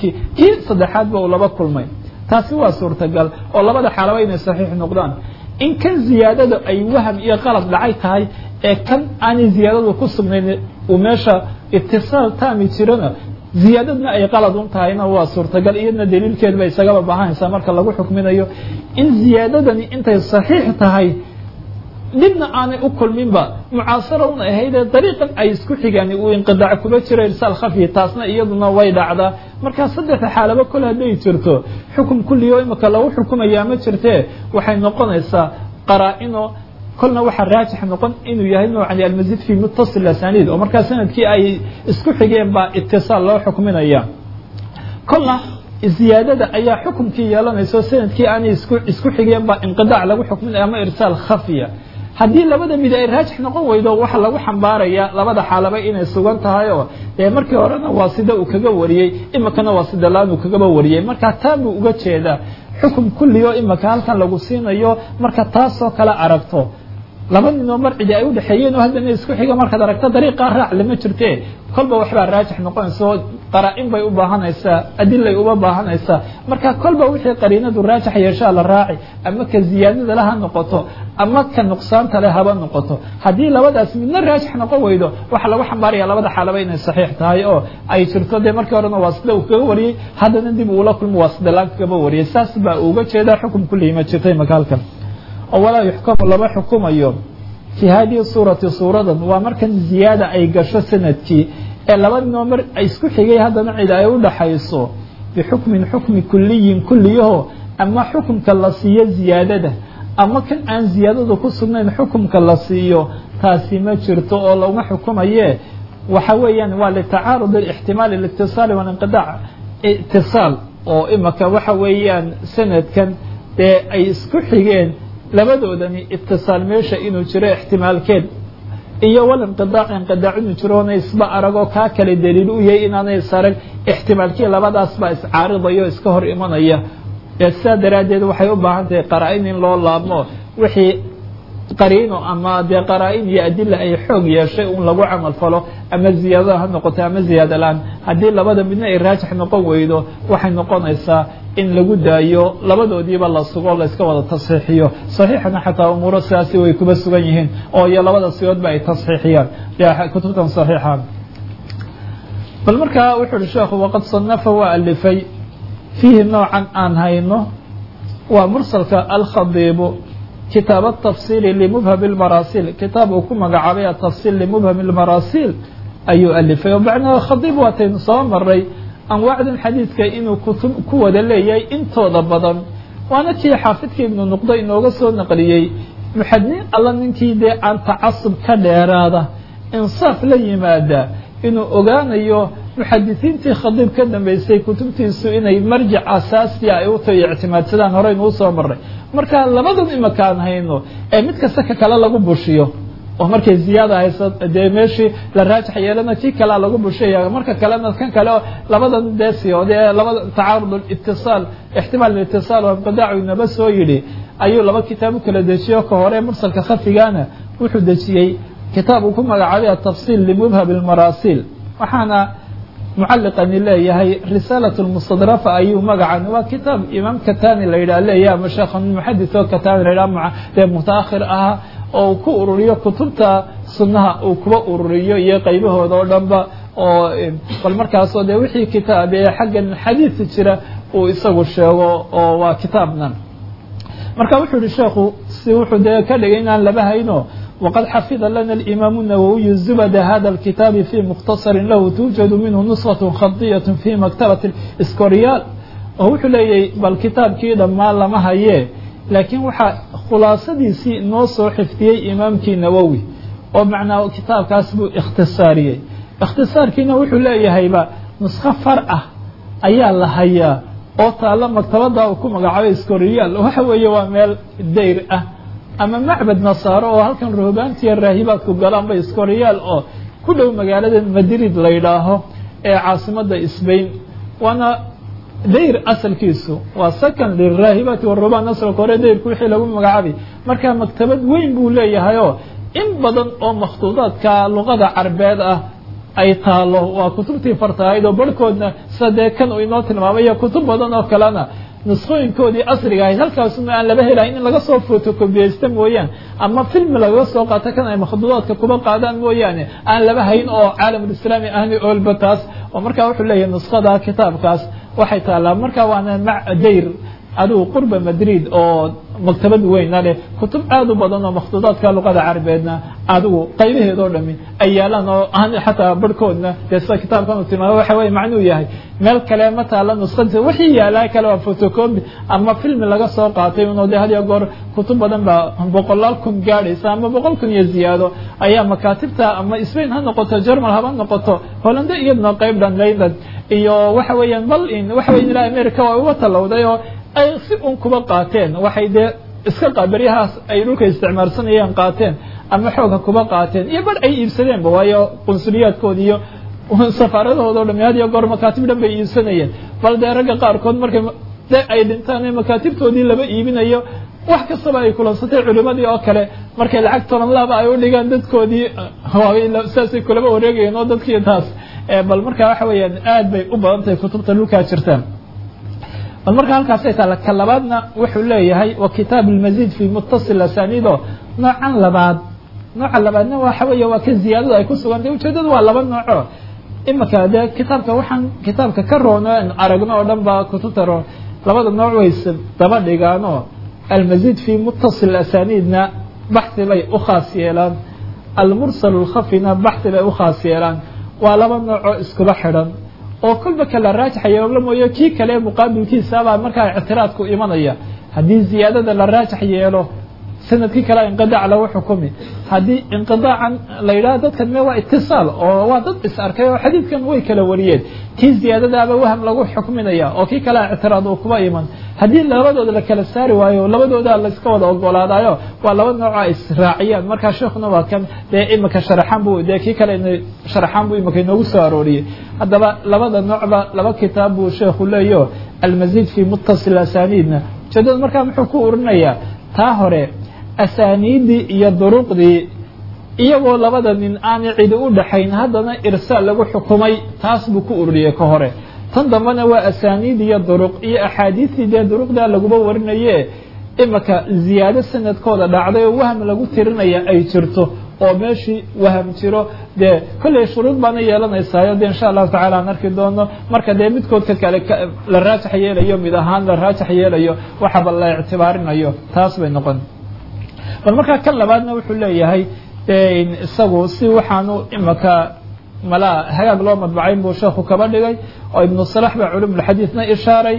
sanadkii kii saddexaadba uu laba kulmay taasi waa suurtagal oo labada xaalaba inay saxiix noqdaan in kan ziyaadada ay waham iyo qalad dhacay tahay ee kan aanay ziyaadadu ku sugnayn uu meesha itisaal taami jirana ziyaadadna ay qalad un tahayna waa suurtagal iyadna daliilkeed ba isagaba baahanaysaa marka lagu xukminayo in ziyaadadani intay saxiix tahay dhibna aanay u kulminba mucaasara un ahaydee dariiqan ay isku xigaan uu inqidaac kuba jiro irsaal khafyi taasna iyaduna way dhacdaa markaa saddexda xaalaba kol hadday jirto xukum kulliyo imika lagu xukumayaa ma jirtee waxay noqonaysaa qaraa-ino kolna waxaa raajix noqon inuu yahay noocani almasiid fi mutasil asaniid oo markaa sanadkii ay isku xigeen baa itisaal loo xukminaya kolna ziyaadada ayaa xukumkii yeelanaysa oo sanadkii aanay isku isku xigeen baa inqidaac lagu xukminaya ama irsaal khafiya haddii labada mid ay raajix noqon weydo waxa lagu xambaaraya labada xaalaba inay sugan tahay oo dee markii horena waa sida uu kaga wariyey imikana waa sida laan uu kagaba wariyey marka taa buu uga jeedaa xukum kulliyo imika halkan lagu siinayo marka taasoo kale aragto laba ninoo marcidi ay udhexeeyeen oo haddana isku xiga markaad aragto dariiqaa raac lama jirte kolba waxbaa raajix noqonaysa oo qaraa-in bay u baahanaysaa adilay uba baahanaysaa marka kolba wixii qariinadu raajix yeeshaa la raaci ama ka ziyaadada le ha noqoto ama ka nuqsaanta le haba noqoto haddii labadaas midna raajix noqon weydo waxaa lagu xambaaraya labada xaalaba inay saxiix tahay oo ay jirto dee markii horena waa sida uu kaga wariyey haddana dib uula kulmo waa sida laan kagaba wariyey saas baa uga jeedaa xukum kullihi ma jirtay maka halkan oo walaa yuxkamu lama xukumayo fii hadihi suurati suuradan waa markan ziyaada ay gasho sanadkii ee laba ninoo mar isku xigay haddana cid ay u dhaxayso bixukmin xukmi kuliyin kulliyaho ama xukumka la siiyo ziyaadada ama kan aan ziyaadadu ku sugnayn xukumka la siiyo taasi ma jirto oo lama xukumaye waxa weeyaan waa litacaarud ixtimaal اlاtiصaali walinqidaac itiصaal oo imaka waxa weeyaan sanadkan dee ay isku xigeen labadoodani itiصaal meesha inuu jiro ixtimaalkeed iyo walinqidaac inqidaac inuu jiroona isba aragoo kaa kale daliil u yahay inaanay is arag ixtimaalkii labadaas baa iscaaridayo iska hor imanaya sidaa daraaddeed waxay u baahan tahay qaraa-in in loo laabmo wixii qariino ama dee qaraa-in iyo adila ay xoog yeeshay un lagu camal falo ama ziyaadada ha noqoto ama ziyaada la-aan haddii labada midna ay raajix noqon weydo waxay noqonaysaa in lagu daayo labadoodiiba la sugo layska wada tasxiixiyo saxiixana xataa umuuro sidaasi way kuba sugan yihiin oo iyo labada sigoodba ay tasxiixiyaan kutubtan saxiixa bal markaa wuxu uhi sheekhu waqad sanafa waa alifay fiihi noocan aan hayno waa mursalka alkhadiibu kitaab atafsiili limubham اlmaraasil kitaab uu ku magacaabay atafsiil limubham اlmaraasil ayuu alifay oo macnaha khadiib waataynu soo maray anwaacdan xadiidka inuu kutub ku wada leeyahay intooda badan waana kii xaafidka ibnu nuqdo inooga soo naqliyey muxadiniin alla ninkii dee aan tacasub ka dheeraada insaaf la yimaada inuu ogaanayo muxadisiintii khadiib ka dambeysay kutubtiisu inay marjic asaasiya ay u tahay ictimaadsadaan horeynu usoo maray marka labadan imakaan hayno ee mid kasta ka kale lagu bushiyo oo markay ziyaada hayso dee meeshii la raajix yeelana kii kalea lagu bushaya marka kalena kan kale oo labadan dee siyoode ee labada tacaarud itisaal ixtimaal itisaal oo inqidaacu inaba soo yidhi ayuu laba kitaab u kala dejiyo ka hore mursalka khafigana wuxuu dejiyey kitaab uu ku magacaabay atafsiil limubham اlmaraasil waxaana mucaliqani leeyahay risaalat lmustadrafa ayuu magacan waa kitaab imaam katani la yidhah leeyahay ama sheekh muxadis oo katani la yidhah dee mutaakhir ah oo uu ku ururiyo kutubta sunnaha uu kuba ururiyo iyo qaybahooda oo dhanba oo bal markaasoo dee wixii kitaab ee xaggan xadiisi jira uu isagu sheego oo waa kitaabnan marka wuxuu yihi sheekhu si wuxuu dee ka dhigay inaan laba hayno وqad xafida lana الإimam النawwiي zubd hada الkitaabi fي mukhtaصari lahu tuujad minhu نusخaة khadiyaة fي maktabaة scoryaal oo wuxuu leeyahy bal kitaabkii dhammaan lama haye laakiin waxaa khulaasadiisii noo soo xifdiyey imaamkii nawowi oo macnaa kitaabkaas buu ikhtisaariyey ikhtisaarkiina wuxuu leeyahayba nuskho far ah ayaa la hayaa oo taalo maktabada uu ku magacaabay scoryaal waxa weeye waa meel dayr ah ama macbad nasaaro oo halkan roobaantiya raahibaadku galaanba scoryaal oo ku dhow magaalada madrid la yidhaaho ee caasimada sbain waana dayr asalkiisu waa sakan liraahibaati warubaan asalka hore dayrku wixii lagu magacaabay marka maktabad weyn buu leeyahay oo in badan oo makhtuudaadka luqada carbeed ah ay taalo waa kutubtii fartahayd oo barhkoodna sida dee kan uu inoo tilmaamay iyo kutub badan oo kalena nuskhooyinkoodii asriga ahayd halkaasuna aan laba helayn in laga soo fotokobiyeysta mooyaan ama filmi lagaga soo qaato kan ay makhduudaadka kuba qaadaan mooyaane aan laba hayn oo caalamulislaami ahni oolba taas oo markaa wuxuu leeyahay nuskhada kitaabkaas waxay taallaa markaa waana dayr adigu qurba madrid oo maktabad weyna leh kutub aad u badan oo makhduudaadka luqada carabeedna adigu qaybaheed oo dhami ay yaalaan oo aan xataa barhkoodna dee sida kitaabkan uu tilmaamo waxa weye macnuu yahay meel kale ma taala nuskhadiisa wixii yaalaa kale waa photocopy ama filmi laga soo qaatay unoo dee had iyo goor kutub badan baa boqolaal kun gaadhaysa ama boqol kun iyo ziyaado ayaa makaatibta ama spain ha noqoto germal haba noqoto hollande iyaduna qayb dhan leyland iyo waxa weeyaan bal in waxa weya ilaa america waa uga talowday oo ay si un kuba qaateen waxay dee iska qabaryahaas ay dhulka isticmaalsanayeen qaateen ama xooga kuba qaateen iyo bar ay iibsadeenba waayo qunsuliyaadkooda iyo safaaradahooda o dham had iyo goor makaatib dhan bay iibsanayeen bal dee ragga qaarkood markay de ay dhintaan ee makaatibtoodii laba iibinayo wax kastaba ay kulansatay culimadii oo kale markay lacag toban laaba ay u dhigaan dadkoodii saasay kulaba wareegayeen oo dadkii taas bal markaa waxa weeyaan aad bay u badan tahay kutubta dhulkaa jirtaan bal marka halkaasay taala ka labaadna wuxuu leeyahay wa kitaab almazid fi muttasil asanido noocan labaad nooca labaadna waxa weeye waa ka ziyaadada ay ku sugantay ujeedadu waa laba nooco imika dee kitaabka waxaan kitaabka ka roono an aragno oo dhan ba kutubta roon labada nooc ways daba dhigaanoo almazid fi muttasil asanidna baxhi bay u khaas yeelaan almursal lkhafina baxhi bay u khaas yeelaan waa laba noocoo iskuba xidhan oo kolba kala raajaxa yeelo mooyo kii kale muqaabilkiisabaa markaa ictiraadku imanaya haddii ziyaadada la raajax yeelo sanadkii kale inqidaac lagu xukumi haddii inqidaacan la yidhaha dadkan me waa itisaal oo waa dad is arkay oo xadiidkan way kala wariyeen kii ziyaadadaaba waham lagu xukminaya oo kii kale ictiraad uu kuba iman haddii labadooda la kala saari waayo labadooda layska wada ogolaadayo waa laba nooca israaciyaan markaa sheekuna waa kan dee imika sharaxaan bu dee kii kale sharaxaan buu imika inoogu soo arooriyey haddaba labada noocba laba kitaab buu sheekhu leeyo almazid fi muttasil asanidna ujeedada markaa muxuu ku urinayaa taa hore asaaniiddii iyo duruqdii iyagoo labada nin aanay cidi u dhaxayn haddana irsaal lagu xukumay taas buu ku ururiyey ka hore tan dambena waa asaaniid iyo duruq iyo axaadiistii dee duruqdaa laguba warinaye imika ziyaado sanadkooda dhacday oo wahm lagu tirinaya ay jirto oo meeshii waham jiro dee kolley shuruud baana yeelanaysaayo de insha allahu tacala aan arki doono marka dee midkoodka kale la raajax yeelayo mid ahaan la raajax yeelayo waxaba la ictibaarinayo taas bay noqon bal markaa kan labaadna wuxuu leeyahay isagu si waxaanu imika malaa hagaag loo madbacayn buu sheekhu kaba dhigay oo ibnu salax baa culumulxadiidna ishaaray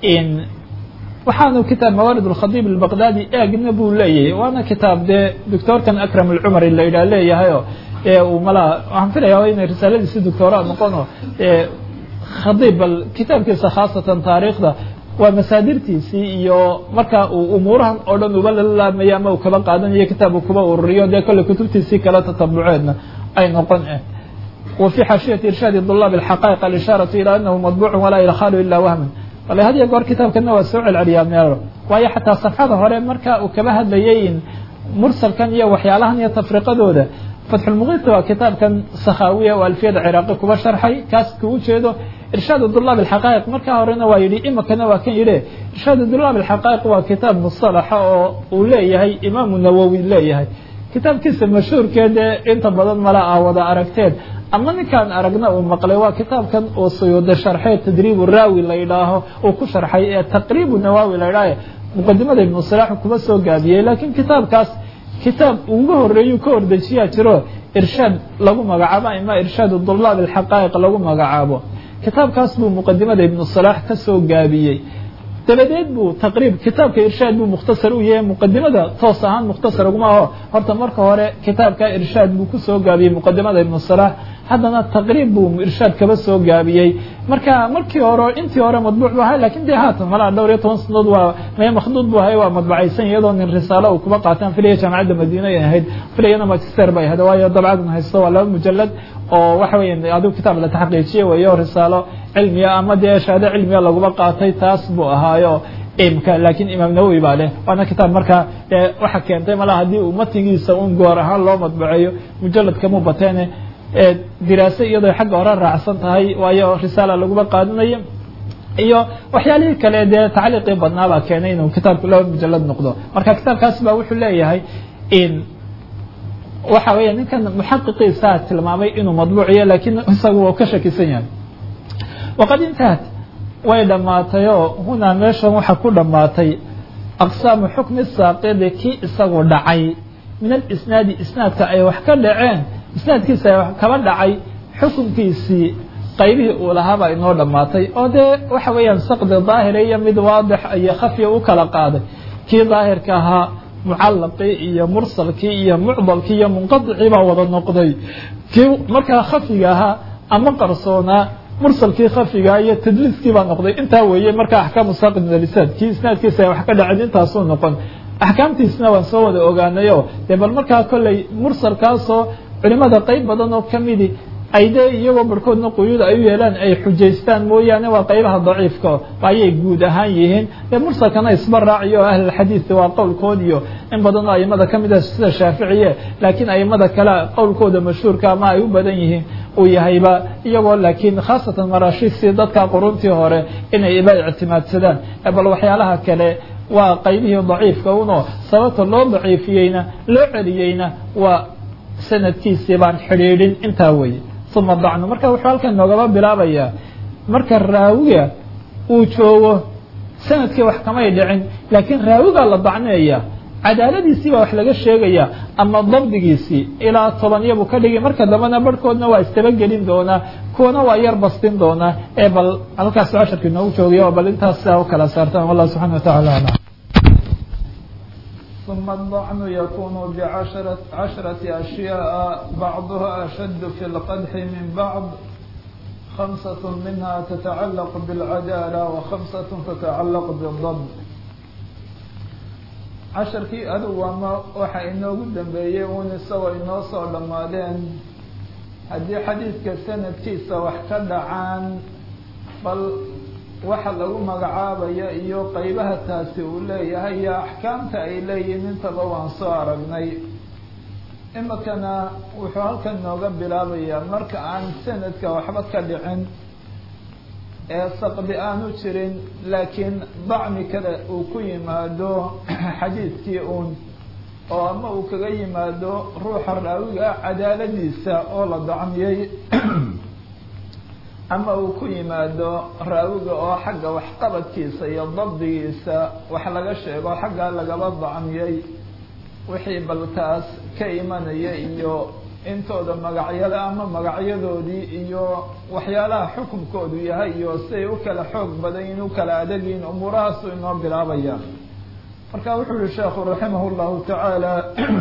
waxaanu kitaab mawaarid alkhadiib albaqdaadi eegna buu leeyahay waana kitaab dee doctoorkan akram alcumari la yidhaha leeyahayo uu malaa waxaan filaya inay risaaladiisi doctooraa noqono khadiib bal kitaabkiisa khaasatan taariikhda waa masaadirtiisii iyo marka uu umuurahan oo dhan uba lalaamayo ama uu kaba qaadanayo kitaab uu kuba ururiyo dee kolley kutubtiisii kale tatabuceedna ay noqon eh wa fii xaashiyati irshaadi dulaab alxaqaa'iq alishaaratu ilaa anahu madbuucun walaa ilkhaalu ilaa wahman wala had iyo goor kitaabkana waa soo celceliyaa meelo waayo xataa safxada hore marka uu kaba hadlayay in mursalkan iyo waxyaalahan iyo tafriqadooda fatxulmuqiidka waa kitaabkan sakhaawiya oo alfiyada ciraaqi kuba sharxay kaas kuu jeedo irshaad dulaab alxaqaa'iq markaa horena waa yidhi imikana waa kan yidhi irshaad dulaab alxaqaa'iq waa kitaab musalaxa oo uu leeyahay imaamu nawowi leeyahay kitaabkiisa mashhuurkeedee inta badan mala ah wada aragteen ama ninkaan aragna uu maqlay waa kitaabkan uu suyuuda sharxee tadriibu raawi la yidhaaho uu ku sharxay ee taqriibu nawaawi la yidhaaho muqadimada ibnu salaax kuba soo gaabiyey laakiin kitaabkaas kitaab uga horeeyu ka hordejiyaa jiro irshaad lagu magacaabo ama irshaad dulaab alxaqaa'iq lagu magacaabo kitaabkaas buu muqadimada ibnu salaax ka soo gaabiyey dabadeed buu taqriib kitaabka irshaad buu mukhtasar u yahay muqadimada toos ahaan mukhtasar uguma aho horta marka hore kitaabka irshaad buu kusoo gaabiyey muqadimada ibnu salaax haddana taqriib buu irshaad kaba soo gaabiyey marka markii hore intii hore madbuuc bu ahay lakin dee haatan malaa dhowr iyo toban sanadood waa mee makhduud bu ahay waa madbacaysan iyadoo nin risaalo uu kuba qaataan filaya jaamacadda madiina ay ahayd filayana magister bay ahayd waayo dabcadan haysto waa laba mujalad oo waxa weya adigu kitaab la taxqiijiye weyo risaalo cilmiya ama dee shahaado cilmiya laguba qaatay taas buu ahaayo imka laakiin imaam nawowi baa leh waana kitaab markaa waxa keentay malaa haddii uu matigiisa un goor ahaan loo madbaceeyo mujaladkamuu bateene diraase iyadoo xagga hore raacsan tahay waayo risaala laguma qaadanayo iyo waxyaalihii kale dee tacliiqii badnaabaa keenay inuu kitaabku laba mujalad noqdo marka kitaabkaas ba wuxuu leeyahay waxa weya ninkan muxaqiqiisaa tilmaamay inuu madbuuciyo lakiin isagu wau ka shakisan yahay waqad intahat way dhammaatayoo hunaa meeshan waxa ku dhammaatay aqsaamu xukmi saaqidi kii isagu dhacay min alisnaadi isnaadka ay wax ka dhaceen isnaadkiisa ay wax kaba dhacay xukunkiisii qaybihii uu lahaabaa inoo dhammaatay oo dee waxa weeyaan saqdi daahira iyo mid waadix iyo khafya u kala qaaday kii daahirka ahaa mucallaqii iyo mursalkii iyo mucdalkii iyo munqadicii baa wada noqday kii markaa khafiga ahaa ama qarsoonaa mursalkii khafigaa iyo tadliiskii baa noqday intaa weeye markaa axkaamu saaqid minalisaad kii isnaadkiisa ay wax ka dhaceen intaasuu noqon axkaamtiisna waan soo wada ogaanayo dee bal markaa kolley mursalkaasoo culimada qeyb badan oo kamidi ay dee iyagoo barhkoodna quyuud ay u yeelaan ay xujaystaan mooyaane waa qaybaha daciifka ayay guud ahaan yihiin dee mursalkana isba raaciyo ahlulxadiid waa qowlkood iyo in badanoo aimada ka mid ah sida shaaficiye laakiin aimada kale qowlkooda mashhuurka ama ay u badan yihiin uu yahayba iyagoo laakiin khaasatan maraashiisii dadka quruntii hore inay iba ictimaadsadaan bal waxyaalaha kale waa qaybihii daciifka uno sababta loo daciifiyeyna loo celiyeyna waa sanadkiisii baan xidhiidhin intaa weye uma dacnu marka wuxuu halkan noogaba bilaabayaa marka raawiga uu joogo sanadkii wax kamay dhicin laakiin raawigaa la dacneeya cadaaladiisii baa wax laga sheegaya ama dabdigiisii ilaa tobaniya buu ka dhigay marka dambena barhkoodna waa istabagelin doonaa kuwana waa yar bastin doonaa ee bal halkaas casharkii noogu joogaya oo bal intaas sidaa u kala saartaan wallah subxana wa tacala alam ثم الضعن يكون بعشرة عشرة أشياء بعضها أشد في القدح من بعض خمسة منها تتعلق بالعدالة وخمسة تتعلق بالضبط casharkii adugu ama waxa inoogu dambeeyey uun isagoo inoo soo dhammaadeen haddii xadiidka sanadkiisa wax ka dhacaan bal waxa lagu magacaabaya iyo qeybaha taasi uu leeyahay iyo axkaamta ay leeyihiin intaba waan soo aragnay imikana wuxuu halkan nooga bilaabayaa marka aan sanadka waxba ka dhicin ee saqdi aanu jirin laakiin dacmi kale uu ku yimaado xadiidkii uun oo ama uu kaga yimaado ruuxa raawiga ah cadaaladiisa oo la dacmiyey ama uu ku yimaado raawiga oo xagga waxqabadkiisa iyo dabdigiisa wax laga sheego xaggaa lagaba dacmiyey wixii bal taas ka imanaya iyo intooda magacyada ama magacyadoodii iyo waxyaalaha xukunkoodu yahay iyo siay u kala xoog badan yihin u kala adagyihin umuurahaasu inoo bilaabaya marka wuxuu yihi sheekhu raximah llahu tacaala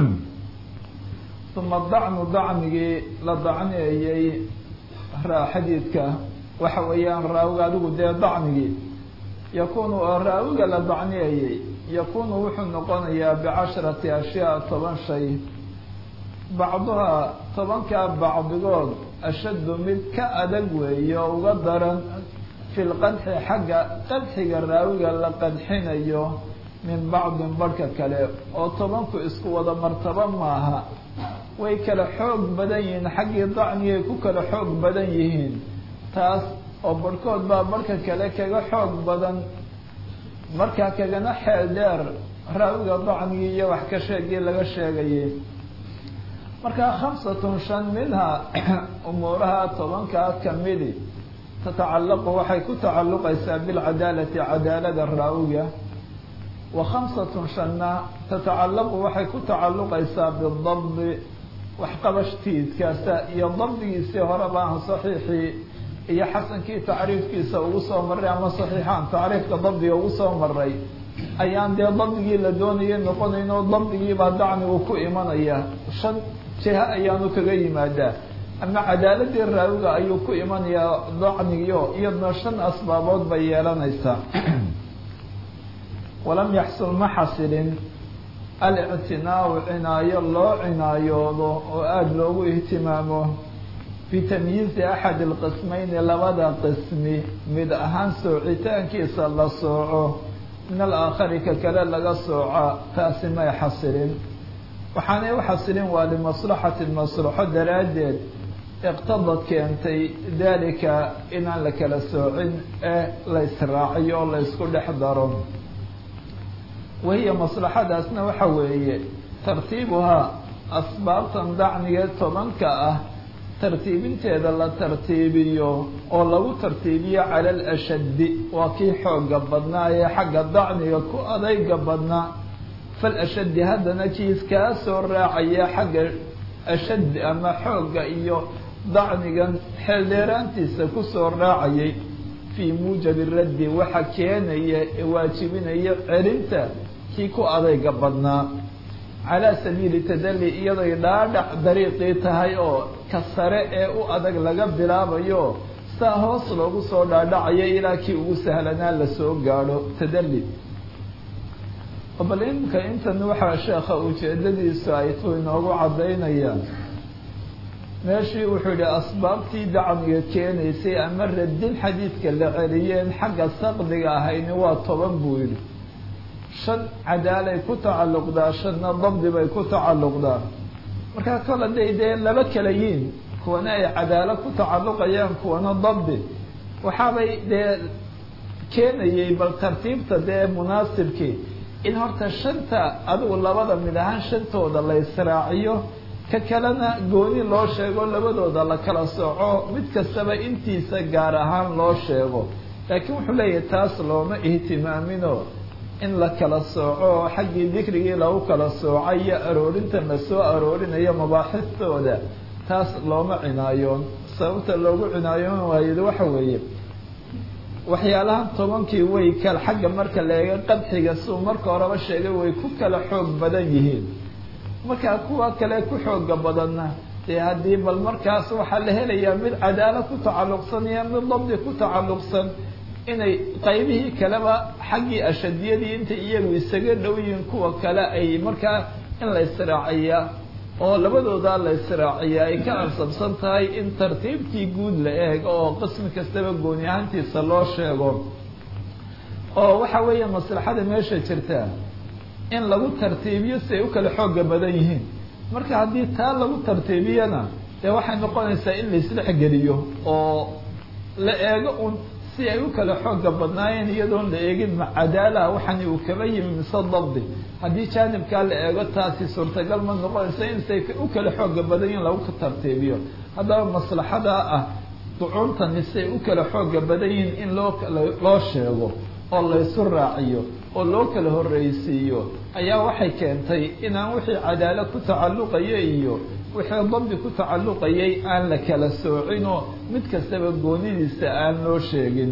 uma dacnu dacmigii la dacneeyey xadiidka waxa weeyaan raawiga adigu dee dacmigii yakunu oo raawiga la dacneeyey yakunu wuxuu noqonayaa bicasharati ashyaa toban shay bacduhaa tobankaa bacdigood ashaddu mid ka adag weeye oo uga daran fi lqadxi xagga qadxiga raawiga la qadxinayo min bacdin barhka kale oo tobanku isku wada martabo maaha way kala xoog badan yihiin xaggii dacmigay ku kala xoog badan yihiin taas oo barhkood baa barhka kale kaga xoog badan markaa kagana xeel dheer raawiga dacmigii iyo wax ka sheegii laga sheegayay markaa khamsatun shan minha umuuraha tobankaa kamidi tatacallaqu waxay ku tacalluqaysaa bilcadaalati cadaalada raawiga wa khamsatun shanna tatacallaqu waxay ku tacalluqaysaa bidabdi waxqabashtiidkaasa iyo dabdigiisii hore baan saxiixii iyo xasankii tacriifkiisa ugu soo maray ama saxiixaan tacriifka dabdiga ugu soo maray ayaan dee dabdigii la doonayay noqonayn oo dabdigiibaa dacmigu ku imanaya shan jiha ayaanu kaga yimaadaa ama cadaaladii raawiga ayuu ku imanayaa dacmigiio iyadna shan asbaabood bay yeelanaysaa walam yaxsul ma xasilin alictinaacu cinaayo loo cinaayoodo oo aada loogu ihtimaamo bitamyiizi axad alqismayni labada qismi mid ahaan soocitaankiisa la sooco min alaakhari ka kale laga sooca taasi may xasilin waxaanay u xasilin waa limaslaxati maslaxo daraaddeed iqtadad keentay dalika inaan la kala soocin ee la israaciyo oo la isku dhex daro wahiya maslaxadaasna waxa weeye tartiibuhaa asbaabtan dacniga tobanka ah tartiibinteeda la tartiibiyo oo lagu tartiibiyo cala alashaddi waa kii xooga badnaa ee xagga dacniga ku adayga badnaa falashaddi haddana kiis kaa soo raacaya xagga ashaddi ama xoogga iyo dacnigan xeeldheeraantiisa kusoo raacayay fii muujabi raddi waxa keenaya ee waajibinaya celinta kii ku adayga badnaa calaa sabiili tadalli iyadoy dhaadhac dariiqii tahay oo ka sare ee u adag laga bilaabayo saa hoos loogu soo dhaadhacayo ilaa kii ugu sahlanaa lasoo gaadho tadalli bal imka intan waxaa sheekha ujeedadiisu ay tu inoogu caddaynayaan meeshii wuxuu yihi asbaabtii dacmiga keenaysay ama radin xadiidka la celiyeen xagga saqdiga ahayni waa toban buu yidhi shan cadaalay ku tacalluqdaa shanna dabdi bay ku tacalluqdaa markaa kol hadday dee laba kala yiin kuwana ay cadaalo ku tacalluqayaan kuwana dabdi waxaabay dee keenayay bal tartiibta dee munaasibkii in horta shanta adigu labada mid ahaan shantooda la israaciyo ka kalena gooni loo sheego labadooda la kala sooco mid kastaba intiisa gaar ahaan loo sheego laakiin wuxuu leeyahay taas looma ihtimaamino in la kala sooco xaggii dikrigii lagu kala soocay iyo aroorinta la soo aroorinayo mabaaxistooda taas looma cinaayoon sababta loogu cinaayoon waayed waxa weeye waxyaalahan tobankii way kal xagga marka la eega qadxiga suu marka horeba sheegay way ku kala xoog badan yihiin markaa kuwa kale ku xooga badanna dee haddii bal markaas waxaa la helayaa mid cadaalo ku tacalluqsan iyo mid dabdi ku tacalluqsan inay qaybihii kaleba xaggii ashadiyadii intay iyagu isaga dhow yihiin kuwa kale ay markaa in la israaciyaa oo labadoodaa la israaciyaa ay ka ansabsan tahay in tartiibtii guud la eego oo qismi kastaba gooni ahaantiisa loo sheego oo waxa weeye maslaxada meesha jirta in lagu tartiibiyo si ay u kala xooga badan yihiin marka haddii taa lagu tartiibiyana dee waxay noqonaysaa in la isdhexgeliyo oo la eego un si ay u kala xooga badnaayeen iyadoon la eegin macadaalaha waxani uu kaba yimi mise dabdi haddii jaanibkaa la eego taasi suurtagal ma noqonaysa insay u kala xooga badan yihin lagu tartiibiyo haddaba maslaxadaa ah ducuuntani si ay u kala xooga badan yihiin in loo loo sheego oo laysu raaciyo oo loo kala horreysiiyo ayaa waxay keentay inaan wixii cadaalo ku tacalluqaya iyo wixii dabdi ku tacalluqayay aan la kala soocinoo mid kastaba goonidiisa aan loo sheegin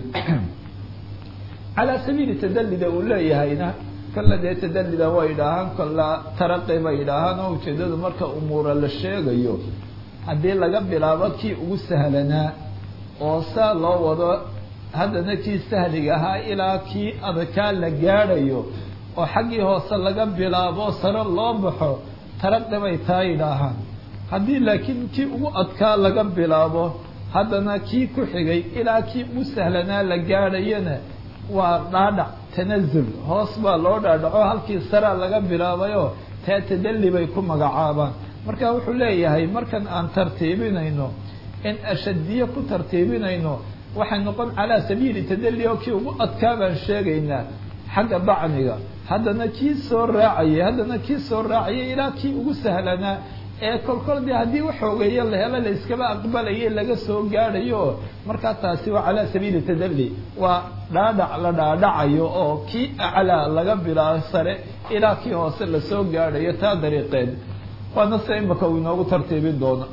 calaa sabiili tadallida uu leeyahayna kolla dee tadallida way idhaahaan kolla taraqi bay idhaahaan oo ujeedadu marka umuura la sheegayo haddii laga bilaabo kii ugu sahlanaa oo saa loo wado haddana kii sahliga ahaa ilaa kii adkaa la gaadhayo oo xaggii hoose laga bilaabo sare loo baxo taraqi bay taa yidhaahaan haddii laakiin kii ugu adkaa laga bilaabo haddana kii ku xigay ilaa kii ugu sahlanaa la gaadhayana waa dhaadhac tanazul hoos baa loo dhaadhaco halkii saraa laga bilaabayo taa tadalli bay ku magacaabaan marka wuxuu leeyahay markan aan tartiibinayno in ashadiye ku tartiibinayno waxay noqon calaa sabiili tadalli oo kii ugu adkaa baan sheegaynaa xagga dacniga haddana kii soo raacayay haddana kii soo raacayay ilaa kii ugu sahlanaa ee kolkol dee haddii waxoogeeya la helo la iskaba aqbalayo laga soo gaadhayo markaa taasi waa calaa sabiili tadalli waa dhaadhac la dhaadhacayo oo kii aclaa laga bilaabo sare ilaa kii hoose lasoo gaadhayo taa dariiqeed waana se imaka uu inoogu tartiibin doono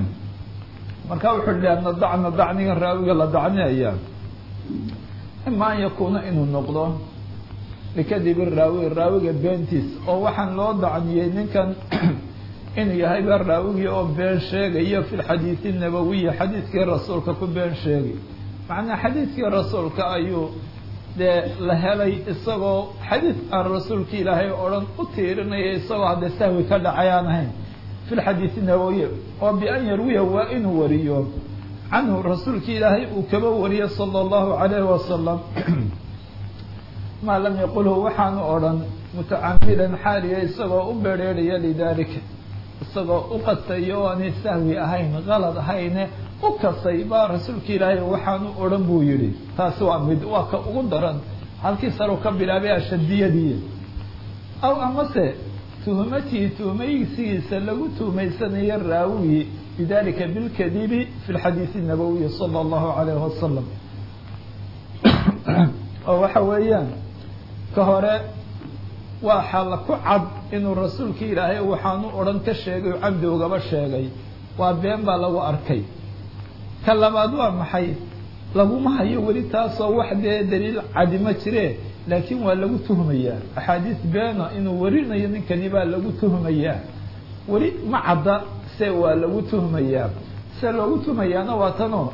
marka wuxuu hi ana dacna dacniga raawiga la dacniyaya ima an yakuuna inuu noqdo likadibi raawi raawiga beentiis oo waxaan loo dacniyey ninkan inuu yahay ba raawigii oo been sheegayo fi lxadiidi nabawiyi xadiidkii rasuulka ku been sheegay macnaa xadiidkii rasuulka ayuu dee la helay isagoo xadiid aan rasuulki ilaahay o dhan u tiirinaya isagoo hadde sahwi ka dhacay aan ahayn fi lxadiidi nabawiyi oo bian yarwiya waa inuu wariyo canhu rasuulki ilaahay uu kaba wariyo sala allahu calayhi wasalam maa lam yaqulhu waxaanu odhan mutacamidan xaaliya isagoo u bereeraya lidalika isagoo u qastayo o aanay sahwi ahayn qalad ahayne u kasay baa rasuulka ilaahay waxaanu odhan buu yidhi taasi waa mid waa ka ugu daran halkii saru ka bilaabay ashadiyadii aw amase tuhmatii tuhmaysigiisa lagu tuhmaysanayo raawigi bidalika bilkadibi fi lxadiisi nabawiyi sala allahu calayhi wasalam oo waxa weeyaan ka hore waa xalla ku cad inuu rasuulka ilaahay waxaanu odhan ka sheegay cabdi ugaba sheegay waa been baa lagu arkay ka labaad waa maxay laguma hayo weli taasoo wax dee daliil cadi ma jire laakiin waa lagu tuhmayaa axaadiis beena inuu warinayo ninkani baa lagu tuhmayaa weli ma cadda se waa lagu tuhmayaa se loogu tuhmayaana waa tanoo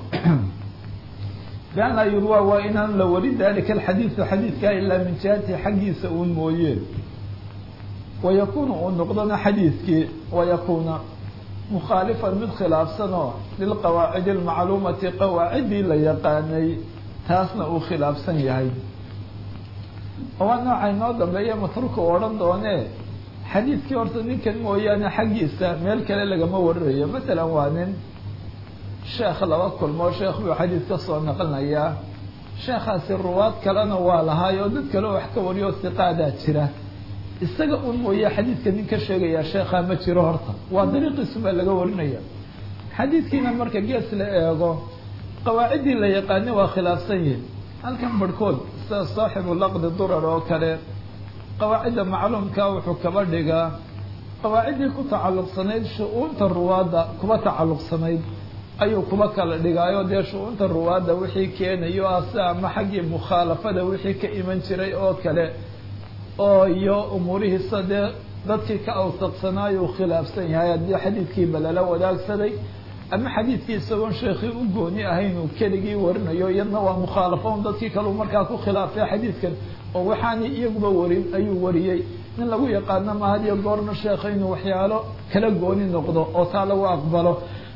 beana yurwa waa inaan la warin dalika alxadiidu xadiidkaa ilaa min jihati xaggiisa uun mooye wayakunu uu noqdona xadiidkii wayakuna mukhaalifan mid khilaafsanoo lilqawaacidi almacluumati qawaaciddii la yaqaanay taasna uu khilaafsan yahay waa nooca inoo dambeeya matruka u odhan doonee xadiidkii horta ninkan mooyaane xaggiisa meel kale lagama warinayo masalan waa nin sheekh laba kulmoo sheekh buu xadiid ka soo naqlinayaa sheekhaasi ruwaad kalena waa lahaay oo dad kale wax ka wariyo siqaadaa jira isaga un mooye xadiidka nin ka sheegayaa sheekhaa ma jiro horta waa dariiqiisu baa laga warinaya xadiidkiina marka gees la eego qawaaciddii la yaqaani waa khilaafsan yihin halkan barhkood sida saaxibu laqdi durar oo kale qawaacidda macluumka wuxuu kaba dhigaa qawaaciddii ku tacalluqsanayd shu-uunta ruwaadda kuba tacalluqsanayd ayuu kuba kala dhigaayo dee shu-uunta ruwaadda wixii keenayo ah si ama xaggii mukhaalafada wixii ka iman jiray oo kale oo iyo umuurihiisa dee dadkii ka awsaqsanaayuu khilaafsan yahay haddii xadiidkiiba lala wadaagsaday ama xadiidkii isagoon sheekhii u gooni ahayn uu keligii warinayo iyadna waa mukhaalafo un dadkii kaleu markaa ku khilaafay xadiidkan oo waxaanay iyaguba warin ayuu wariyey nin lagu yaqaano ma hadiyo goorna sheekha inuu waxyaalo kala gooni noqdo oo taa lagu aqbalo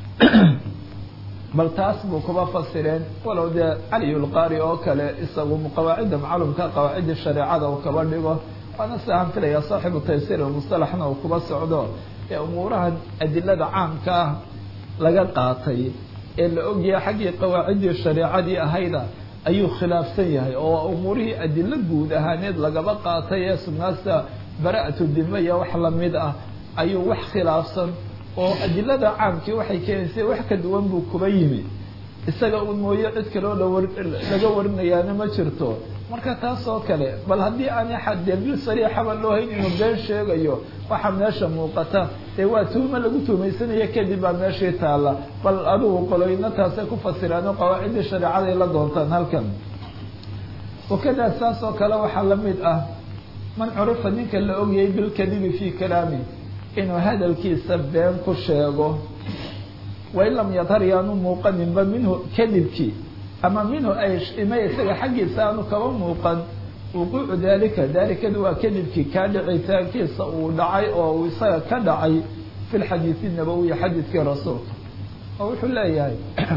bal taas buu kuba fasireen walow dee caliyulqaari oo kale isagu qawaacidda macluumka qawaacidda shareecada uu kaba dhigo waana siaan filaya saaxibu taysiir musalaxna uu kuba socdo ee umuurahan adilada caamka ah laga qaatay ee la ogyahay xaggii qawaaciddii shareecadii ahayda ayuu khilaafsan yahay oo umuurihii adilo guud ahaaneed lagaba qaatay ee sugnaasta bara-atu dima iyo wax lamid ah ayuu wax khilaafsan oo adilada caamkii waxay keenaysay wax ka duwan buu kuba yimi isaga un mooye cid kaloo lawar laga warinayaana ma jirto marka taas oo kale bal haddii aan daliil sariixaba loo hayn inuu been sheegayo waxaa meesha muuqata dee waa tuhmo lagu tuhmaysanaya kadib baa meeshii taalla bal adigu qoloyna taasay ku fasiraano qawaaciddii shareecaday la doontaan halkan wakadaa saas oo kale waxaa la mid ah man curifa ninka la ogyay bilkadibi fii kalaami inuu hadalkiisa been ku sheego wain lam yadhar yaanu muuqaninba minhu kadibkii ama minhu ay ima isaga xaggiisa aanu kaba muuqan wuquucu dalika dalikadu waa kadibkii kaa dhicitaankiisa uu dhacay oo uu isaga ka dhacay fi lxadiisi nabawiyi xadiidkii rasuulka oo wuxuu leeyahay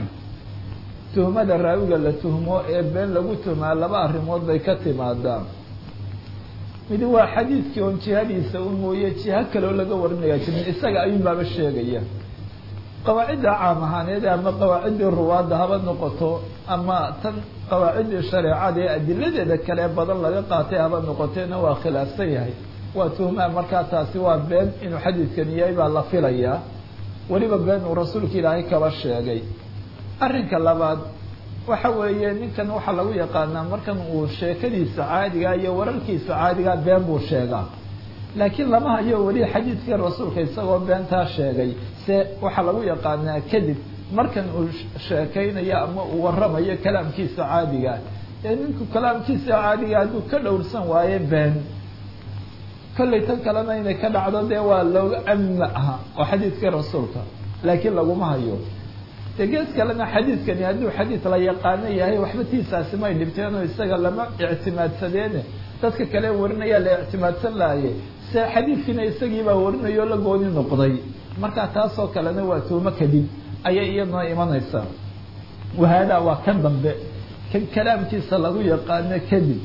tuhmada raawiga la tuhmo ee been lagu tuhmaa laba arrimood bay ka timaadaa midi waa xadiidkii oon jihadiisa un mooye jiha kaloo laga warinaya jirin isaga ayuun baaba sheegaya qawaacidda caam ahaaneed ama qawaaciddii ruwaadda haba noqoto ama tan qawaaciddii shareecada ee adiladeeda kale badan laga qaatay haba noqotena waa khilaafsan yahay waa tuhmaa markaa taasi waa been inuu xadiidkan yahay baa la filayaa weliba been uu rasuulka ilaahay kaba sheegay arrinka labaad waxa weeye ninkan waxaa lagu yaqaanaa markan uu sheekadiisa caadiga iyo wararkiisa caadiga been buu sheegaa laakiin lama hayo weli xadiidkii rasuulka isagoo beentaa sheegay se waxaa lagu yaqaanaa kadib markan uu sheekaynayo ama uu waramayo kalaamkiisa caadiga ee ninku kalaamkiisa caadiga hadduu ka dhowrsan waaye been kollay tan kalena inay ka dhacdo dee waa looga amma aha oo xadiidkii rasuulka laakiin laguma hayo dee gees kalena xadiidkani hadduu xadiid la yaqaano yahay waxba tiisaasi may dhibteenoo isaga lama ictimaadsadeene dadka kale warinaya la ictimaadsan lahaye se xadiidkiina isagiibaa warinayoo la gooni noqday marka taasoo kalena waa tuumo kadib ayay iyaduna imanaysaa wahaadaa waa kan dambe kan kalaamkiisa lagu yaqaano kadib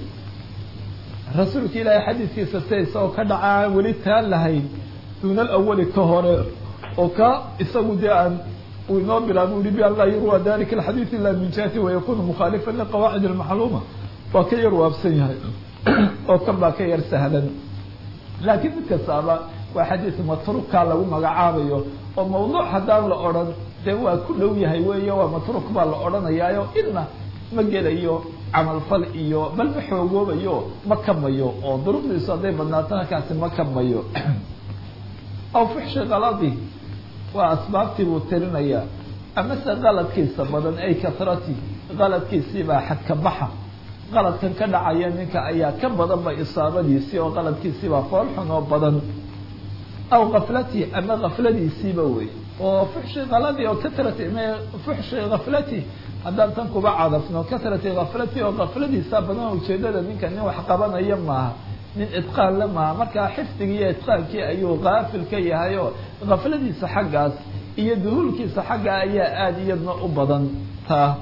rasuulka ilaahay xadiidkiisa sida isagoo ka dhaca aan weli taan lahayn duuna alawali ka hore oo ka isagu dee aan uu inoo bilaabo ui bi an laa yurwa dalika alxadiid ila min jihati wayakunu mukhaalifan liqawaacid almaxluuma waa ka yar waabsan yahay oo kan baa ka yar sahlan laakiin mid kastaaba waa xadiid matrukaa lagu magacaabayo oo mawduuc haddaan la odhan dee waa ku dhow yahay weeyo waa matruuk baa la odhanayaayo idna ma gelayo camalfal iyo bal ma xoogoobayo ma kamayo oo duruqdiisu hadday badnaatana kaasi ma kamayo aw fuxshi kaladi waa asbaabtii buu tirinayaa amase qaladkiisa badan ay kasrati qaladkiisiibaa xadka baxa qaladkan ka dhacaya ninka ayaa ka badanba isaabadiisii oo qaladkiisiibaa foolxun oo badan aw kaflati ama kafladiisiiba wey oo fuxshi kaladi oo katrati m fuxshi kaflati haddaan tan kuba cadafno katrati kaflati oo kafladiisa badan ujeedada ninka nin wax qabanaya maaha nin idqaan la maaha markaa xifdigii iyo idqaankii ayuu kaafil ka yahay oo kafladiisa xaggaas iyo duhuulkiisa xagga ayaa aada iyadna u badan taa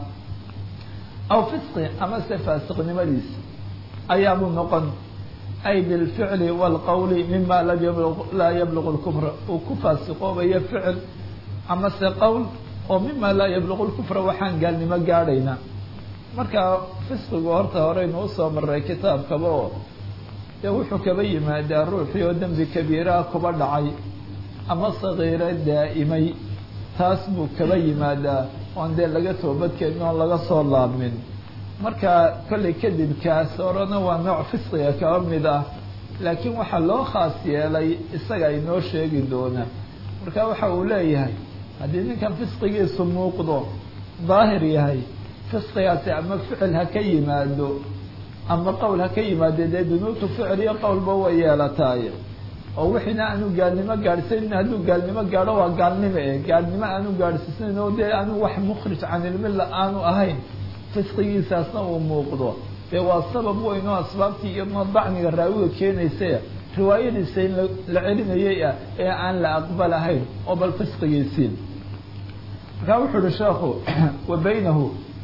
aw fisqi ama se faasiqnimadiisa ayaabuu noqon ay bilficli wاlqowli mima laa yablugu lkufra uu ku faasiqoobayo ficil ama se qowl oo mima laa yablugu lkufra waxaan gaalnimo gaadhayna marka fisqigu horta horeynu usoo maray kitaabkaba oo dee wuxuu kaba yimaadaa ruuxii oo dembi kabiiraha kuba dhacay ama sagiiro daa'imay taas buu kaba yimaadaa oon dee laga toobadkeenin oon laga soo laabmin marka kollay kadibkaas horena waa nooc fisqiga kaba mid ah laakiin waxaa loo khaas yeelay isaga inoo sheegi doona marka waxa uu leeyahay haddii ninkan fisqigiisu muuqdo daahir yahay fisqigaasi ama ficil ha ka yimaado ama qowl ha ka yimaade dee dunuubtu ficil iyo qowlba way yeelataaye oo wixiina aanu gaalnimo gaadhsanin hadduu gaalnimo gaadho waa gaalnimo e gaalnimo aanu gaadhsiisnayn oo dee aanu wax mukhrij can ilmilla aanu ahayn fisqigiisaasna uu muuqdo dee waa sabab weyn oo asbaabtii iyadnoo dacniga raawiga keenaysa riwaayadiisa in la celinayay ah ee aan la aqbalahayn oo bal fisqigiisii markaa wuxuu uhi sheekhu wa baynahu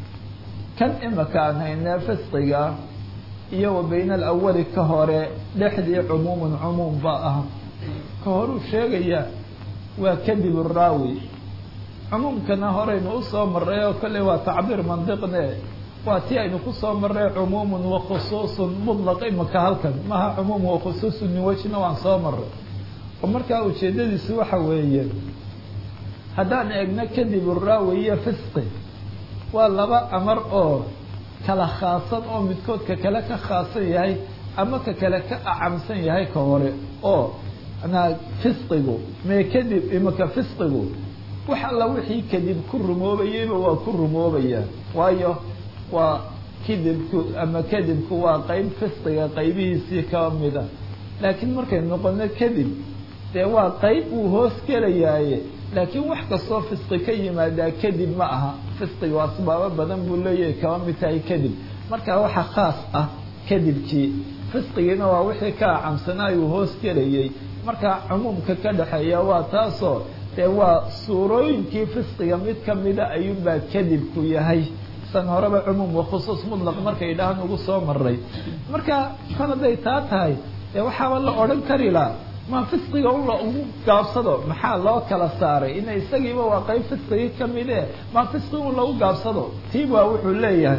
kan imaka aan haynee fisqiga iyo wa bayna alawali ka hore dhexdii cumuumun cumuum ba ah ka horuu sheegaya waa kadib raawi cumuumkana horeynu usoo maray oo kolley waa tacbiir mandiqne waa tii aynu kusoo maray cumuumun wa khusuusun mutlaq imaka halkan maha cumuum wa khusuusun min wejina waan soo maray oo markaa ujeedadiisu waxa weeye haddaan eegno kadib raawi iyo fisqi waa laba amar oo kala khaasan oo midkoodka kale ka khaasan yahay ama ka kale ka acamsan yahay ka hore oo manaa fisqigu mee kadib imaka fisqigu wax alla wixii kadib ku rumoobayeyba waa ku rumoobaya waayo waa kidibku ama kadibku waa qeyb fisqiga qaybihiisii ka mida laakiin markay noqono kadib dee waa qeyb uu hoos gelayaaye laakiin wax kastoo fisqi ka yimaadaa kadib ma aha fisqiga asbaabo badan buu leeyahay kaba mid tahay kadib marka waxa khaas ah kadibkii fisqigiina waa wixii ka acamsanaayuu hoos gelayay marka cumuumka ka dhexeeya waa taasoo dee waa suurooyinkii fisqiga mid kamida ayuunbaa kadibku yahay san horeba cumuum wa khusuus mutlaq markay dhahan ugu soo maray marka kan hadday taa tahay dee waxaaba la odhan kari laha ma fisqiga un la ugu gaabsado maxaa loo kala saaray ina isagiiba waa qeyb fisqigii kamid e ma fisqig un lagu gaabsado tii baa wuxuu leeyahay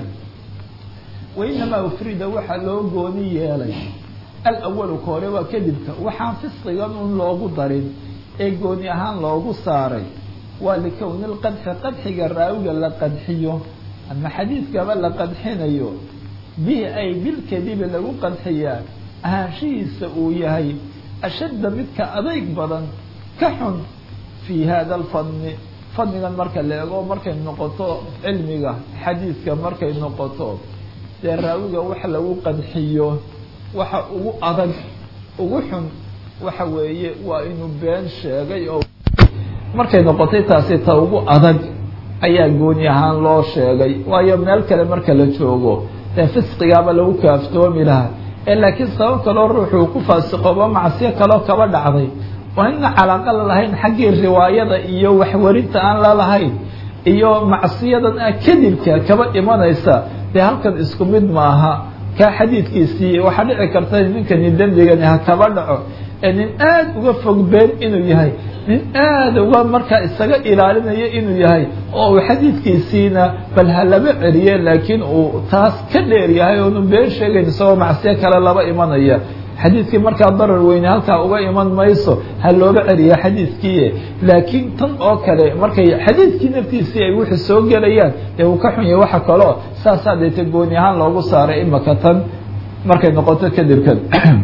wainamaa ufrida waxaa loo gooni yeelay alawalu ka hore waa kadibka waxaan fisqigan un loogu darin ee gooni ahaan loogu saaray waa likowni lqadxi qadxiga raawiga la qadxiyo ama xadiidkaba la qadxinayo bihi ay bilkadibi lagu qadxiyaa ahaanshihiisa uu yahay ashadda midka adayg badan ka xun fii hada alfadni fadnigan marka la eego markay noqoto cilmiga xadiidka markay noqoto dee raawiga wax lagu qadxiyo waxa ugu adag ugu xun waxa weeye waa inuu been sheegay oo markay noqotay taasi ta ugu adag ayaa gooni ahaan loo sheegay waayo meel kale marka la joogo dee fisqigaaba lagu kaaftoomi lahaa ee laakiin sabab kaloo ruuxuu ku faasiqooba macsiyo kaloo kaba dhacday waa ina calaaqa la lahayn xaggii riwaayada iyo waxwarinta aan la lahayn iyo macsiyadan ah kadibka kaba imanaysa dee halkan isku mid maaha kaa xadiidkiisii waxaa dhici karta ninkani dembigani ha kaba dhaco ee nin aada uga fog been inuu yahay nin aada uga markaa isaga ilaalinaya inuu yahay oo uu xadiidkiisiina bal ha laba celiye laakiin uu taas ka dheer yahay oonu been sheegayn isagoo macsiyo kale laba imanaya xadiidkii markaa darar weyne halkaa uga iman mayso ha looga celiya xadiidkiie laakiin tan oo kale markay xadiidkii naftiisii ay wixii soo gelayaan dee uu ka xun yahay waxa kaleo saasaa deete gooni ahaan loogu saaray imaka tan markay noqoto kadibkan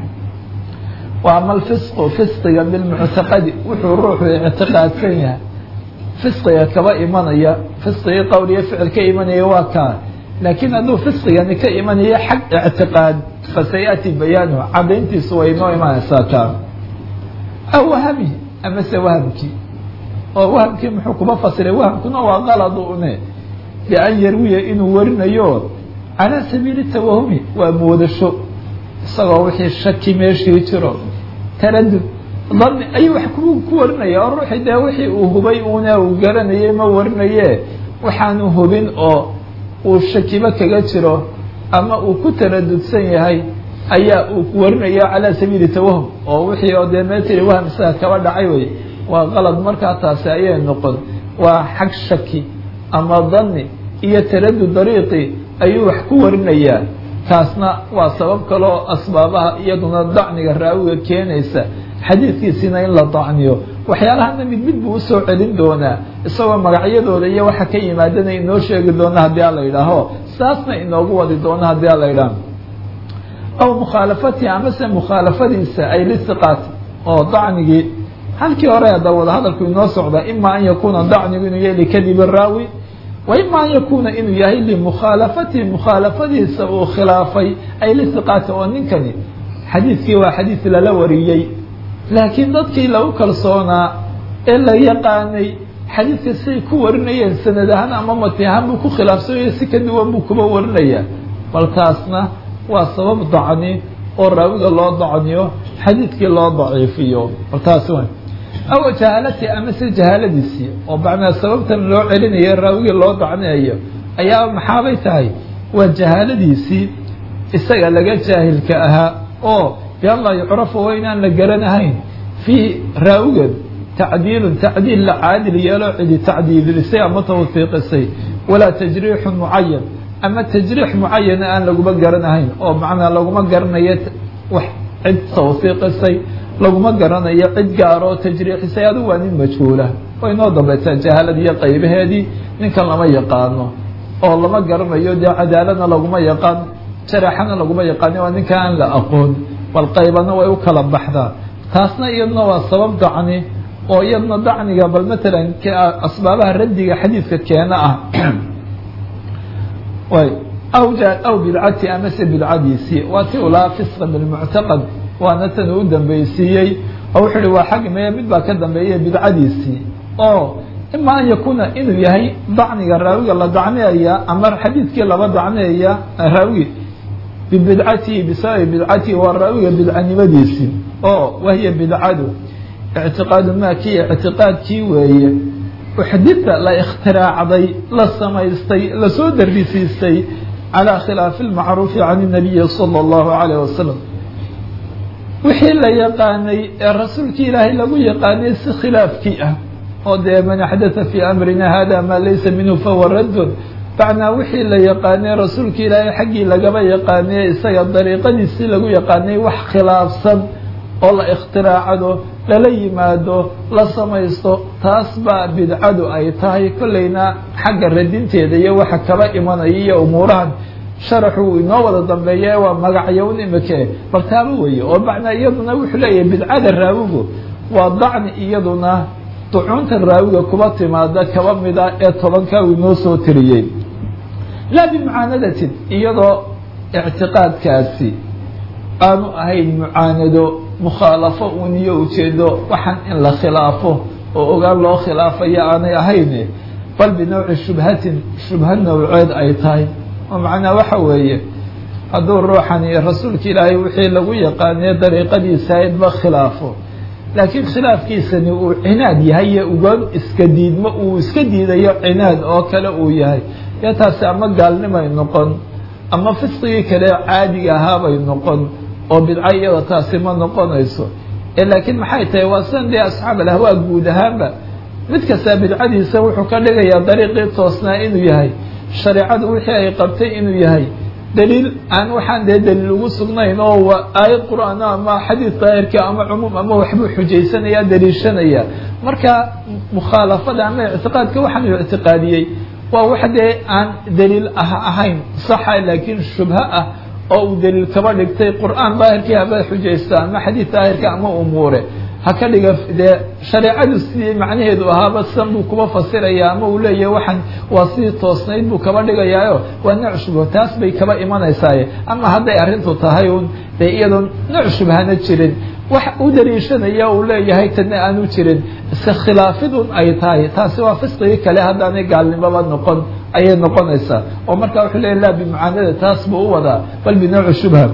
wa ama alfisqu fisqiga bilmuctaqadi wuxuu ruuxu ictiqaadsan yahay fisqiga kaba imanaya fisqigii qowliyo ficil ka imanaya waa kaa laakiin hadduu fisqigani ka imanayo xag ictiqaad fasayaati bayaanuhu cadayntiisu way inoo imanaysaa taa aw wahami amase wahamkii oo wahamkii muxuu kuba fasiray wahamkuna waa qaladu une bian yarwiya inuu warinayo calaa sabiili tawahumi waa moodasho isagoo wixii shaki meeshii jiro taradud dani ayuu wax ku ku warinaya oo ruuxii dee wixii uu hubay una uu garanayay ma warinaye waxaanu hubin oo uu shakiba kaga jiro ama uu ku taradudsan yahay ayaa uu warinaya calaa sabiili tawahum oo wixii oo dee meetiri waham isaga kaba dhacay wey waa qalad markaa taasi ayay noqon waa xag shaki ama dani iyo taradud dariiqi ayuu wax ku warinayaa kaasna waa sabab kale oo asbaabaha iyaduna dacniga raawiga keenaysa xadiidkiisiina in la dacniyo waxyaalahana mid mid buu usoo celin doonaa isagoo magacyadooda iyo waxa ka yimaadana inoo sheegi doona haddii ala yidhaaho saasna inoogu wadi doona haddii ala yidhaaho aw mukhaalafatihi amase mukhaalafadiisa ay lisiqaati oo dacnigii halkii hore hadda wada hadalku inoo socda ima an yakuuna dacnigu inuu yahay likadibi raawi wa ima an yakuuna inuu yahay limukhaalafatihi mukhaalafadiisa uu khilaafay ay lisiqaati oo ninkani xadiidkii waa xadiid lala wariyey laakiin dadkii lagu kalsoonaa ee la yaqaanay xadiidka siay ku warinayeen sanad ahaan ama mati ahaan buu ku khilaafsanyay si ka duwan buu kuba warinayaa bal taasna waa sabab dacni oo raawiga loo dacniyo xadiidkii loo daciifiyo bal taasi wa aw jahaalati amase jahaaladiisii oo macnaa sababtan loo celinayo raawigii loo dacniyayo ayaa maxaabay tahay waa jahaaladiisii isaga laga jaahilka ahaa oo bian laa yucrafu waa inaan la garanahayn fiihi raawigan tacdiilun tacdiil la caadil yeelo cidi tacdiilisay ama tawfiiqisay walaa tajriixun mucayan ama tajriix mucayana aan laguma garanahayn oo macnaa laguma garanayo wax cid tawfiiqisay laguma garanayo cid gaaroo tajriixisay adigu waa nin majhuula way inoo dambaysaa jahaaladii iyo qaybaheedii ninkan lama yaqaano oo lama garanayo dee cadaaladna laguma yaqaan jaraxana laguma yaqaani waa ninka aan la aqoon bal qaybana way u kala baxdaa taasna iyaduna waa sabab dacni oo iyadna dacniga bal matalan asbaabaha raddiga xadiidka keena ah way aw aw bidcati amase bidcadiisii waa ti ulaa fisqa bilmuctaqad waana tan uu dambaysiiyey oo wuxuu uhi waa xag mee mid baa ka dambeeya bidcadiisii oo ima an yakuuna inuu yahay dacniga raawiga la dacniyaya ama xadiidkii laba dacniyaya raawigi bibidcatihi bisababi bidcatihi waa raawiga bidcanimadiisii oo wahiya bidcadu ictiqaadu maa kiya ictiqaadkii weeye uxdita la ikhtiraacday la samaystay lasoo darisiistay calaa khilaafi lmacruufi can inabiyi sala allahu calayh wasalam wixii la yaqaanay ee rasuulkii ilaahay lagu yaqaanay si khilaafkii ah oo dee man axdatha fii amrina hada maa laysa minhu fahuwa raddun macnaa wixii la yaqaanay rasuulka ilaahay xaggii lagaba yaqaanay isaga dariiqadiisii lagu yaqaanay wax khilaafsan oo la ikhtiraacdo lala yimaado la samaysto taas baa bidcadu ay tahay kollayna xagga radinteeda iyo waxa kaba imanaya iyo umuurahan sharaxu inoo wada dambeeya waa magacyown imike bal taaba weeye oo macnaa iyaduna wuxuu leeyahay bidcada raawigu waa dacni iyaduna ducuunta raawiga kuba timaada kaba mida ee tobanka uu inoo soo tiriyey laa bimucaanadatin iyadoo ictiqaadkaasi aanu ahayn mucaanado mukhaalafo uun iyo ujeedo waxaan in la khilaafo oo ogaan loo khilaafayo aanay ahayn bal binowci shubhatin shubha nowceed ay tahay oo macnaa waxa weeye hadduu ruuxani rasuulka ilaahay wixii lagu yaqaanay dariiqadiisa aydba khilaafo laakiin khilaafkiisani uu cinaad yahay iyo ugaan iska diidmo uu iska diidayo cinaad oo kale uu yahay yo taasi ama gaalnimay noqon ama fisqigii kale caadiga ahaabay noqon oo bidco iyada taasi ma noqonayso laakiin maxay tahay waa sidan dee asxaab alahwaa guud ahaanba mid kastaa bidcadiisa wuxuu ka dhigayaa dariiqii toosnaa inuu yahay shareecadu wixii ay qabtay inuu yahay daliil aan waxaan dee daliil ugu sugnayn oo waa aayad qur-aan ama xadiid daahirka ama cumuum ama waxbuu xujaysanaya daliishanaya marka mukhaalafada ama ictiqaadka waxaan u ictiqaadiyey waa wax dee aan daliil ah ahayn saxa laakiin shubha ah oo uu daliil kaba dhigtay qur-aan daahirkii haba xujaysta ama xadiid daahirka ama umuure ha ka dhiga dee shareecadu sidii macnaheedu ahaaba sidan buu kuba fasiraya ama uu leeyahay waxaan waa sidii toosnayd buu kaba dhigayaayo waa nooc shubho taas bay kaba imanaysaaye ama hadday arrintu tahay un dee iyadoo nooc shubhana jirin wax u daliishanaya uu leeyahay tana aanu jirin iska khilaafidun ay tahay taasi waa fisqigii kale haddaanay gaalnimoba noqon ayay noqonaysaa oo markaa wuxuu leeyahy laa bimucaanada taas buu u wadaa bal binooci shubha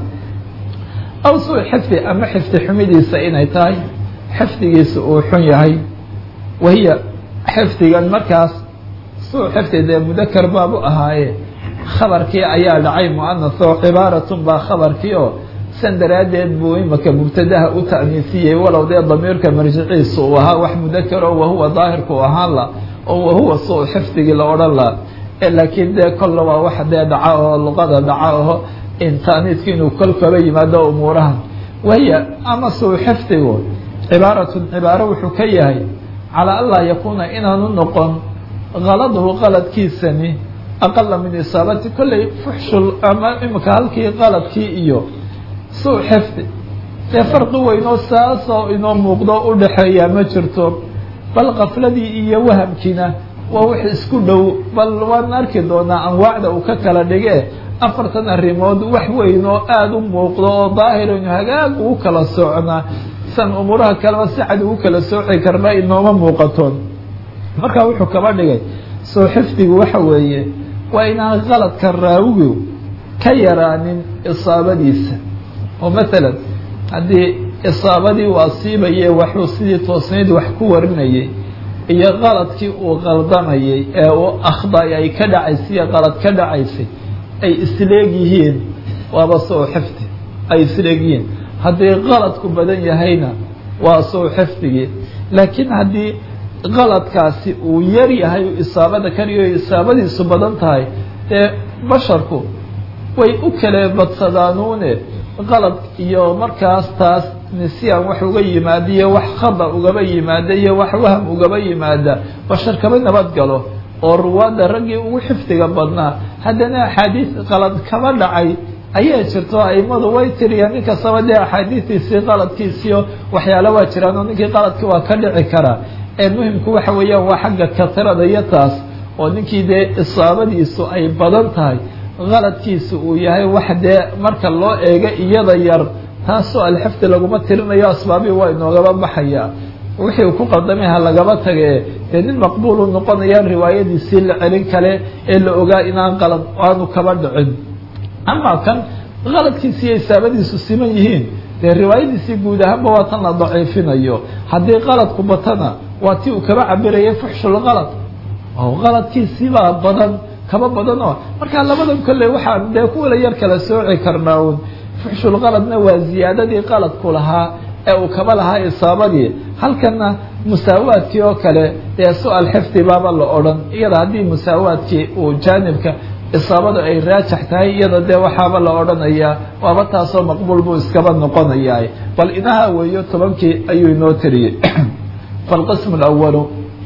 aw suu xifdi ama xifdi xumidiisa inay tahay xifdigiisa uu xun yahay wahiya xifdigan markaas suu xifdi dee mudakar baabu ahaaye khabarkii ayaa dhacay mu'anas oo cibaaratun baa khabarkii oo san daraaddeed buu imaka mubtadaha u ta'niisiyey walow dee damiirka marjiciisa uu ahaa wax mudakaro wahuwa daahirku ahaan la oo wahuwa suu xifdigii la odhan la laakiin dee kolla waa wax dee dhaca oo luqada dhaca oo in ta'niiska inuu kol kaba yimaado umuuraha wahiya ama suu xifdigu cibaaratun cibaaro wuxuu ka yahay calaa anlaa yakuuna inaanu noqon kaladuhu qaladkiisani aqala min isaabati kolley fuxshul ama imika halkii qaladkii iyo suu xifdi dee farqi weynoo saasoo inoo muuqdo u dhaxeeyaa ma jirto bal kafladii iyo wahamkiina waa wax isku dhow bal waan arki doonaa anwaacda uu ka kala dhige afartan arrimood wax weyn oo aada u muuqdo oo daahiraynu hagaag ugu kala socnaa san umuuraha kaleba si cad ugu kala sooci karna inooma muuqatoon markaa wuxuu kaba dhigay soo xifdigu waxa weeye waa inaan qaladka raawigu ka yaraanin isaabadiisa oo masalan haddii isaabadii uu asiibaye waxuu sidii toosnayd wax ku warinayay iyo qaladkii uu qaldamayay ee uu akhday ay ka dhacaysay iyo qalad ka dhacaysay ay isleeg yihiin waaba soo xifdi ay isleeg yihiin haddii qaladku badan yahayna waa soo xifdigii laakiin haddii qaladkaasi uu yar yahay isaabada kaliyo isaabadiisu badan tahay dee basharku way u kala badsadaanuune qalad iyo markaas taas nisyaan wax uga yimaada iyo wax khada ugaba yimaada iyo wax waham ugaba yimaada bashar kaba nabad galo oo ruwaadda raggii ugu xifdiga badnaa haddana axaadiis qalad kaba dhacay ayaa jirto aimadu way tiriyaan nin kastaba dee axaadiistiisii qaladkiisiyo waxyaala waa jiraan oo ninkii qaladki waa ka dhici karaa ee muhimku waxa weeyaan waa xagga katirada iyo taas oo ninkii dee isaabadiisu ay badan tahay qaladkiisu uu yahay wax dee marka loo eego iyada yar taasoo alxifdi laguma tirinayo asbaabii waa inoogaba baxaya wixii uu ku qaldamay ha lagaba tage dee nin maqbuulu noqonayaan riwaayadiisii la celin kale ee la ogaa inaan qalad aanu kaba dhicin ama kan qaladkiisi iyo isaabadiisu siman yihiin dee riwaayadiisii guud ahaanba waa tan la daciifinayo haddii qaladku batana waa tii uu kaba cabirayay fuxshul qalad oo qaladkiisiibaa badan kaba badan oo markaa labadan kolle waxaan dee kuwala yar kala sooci karnaa un fuxshul qaladna waa ziyaadadii qaladku lahaa ee uu kaba lahaa isaabadii halkana musaawaadkii oo kale dee su-al xifdi baaba la odhan iyada haddii musaawaadkii uu jaanibka isaabadu ay raajax tahay iyada dee waxaaba la odhanayaa waaba taasoo maqbuul buu iskaba noqonayaa bal inaha weeyo tobankii ayuu inoo tiriyey falqismu alawalu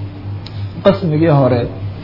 qismigii hore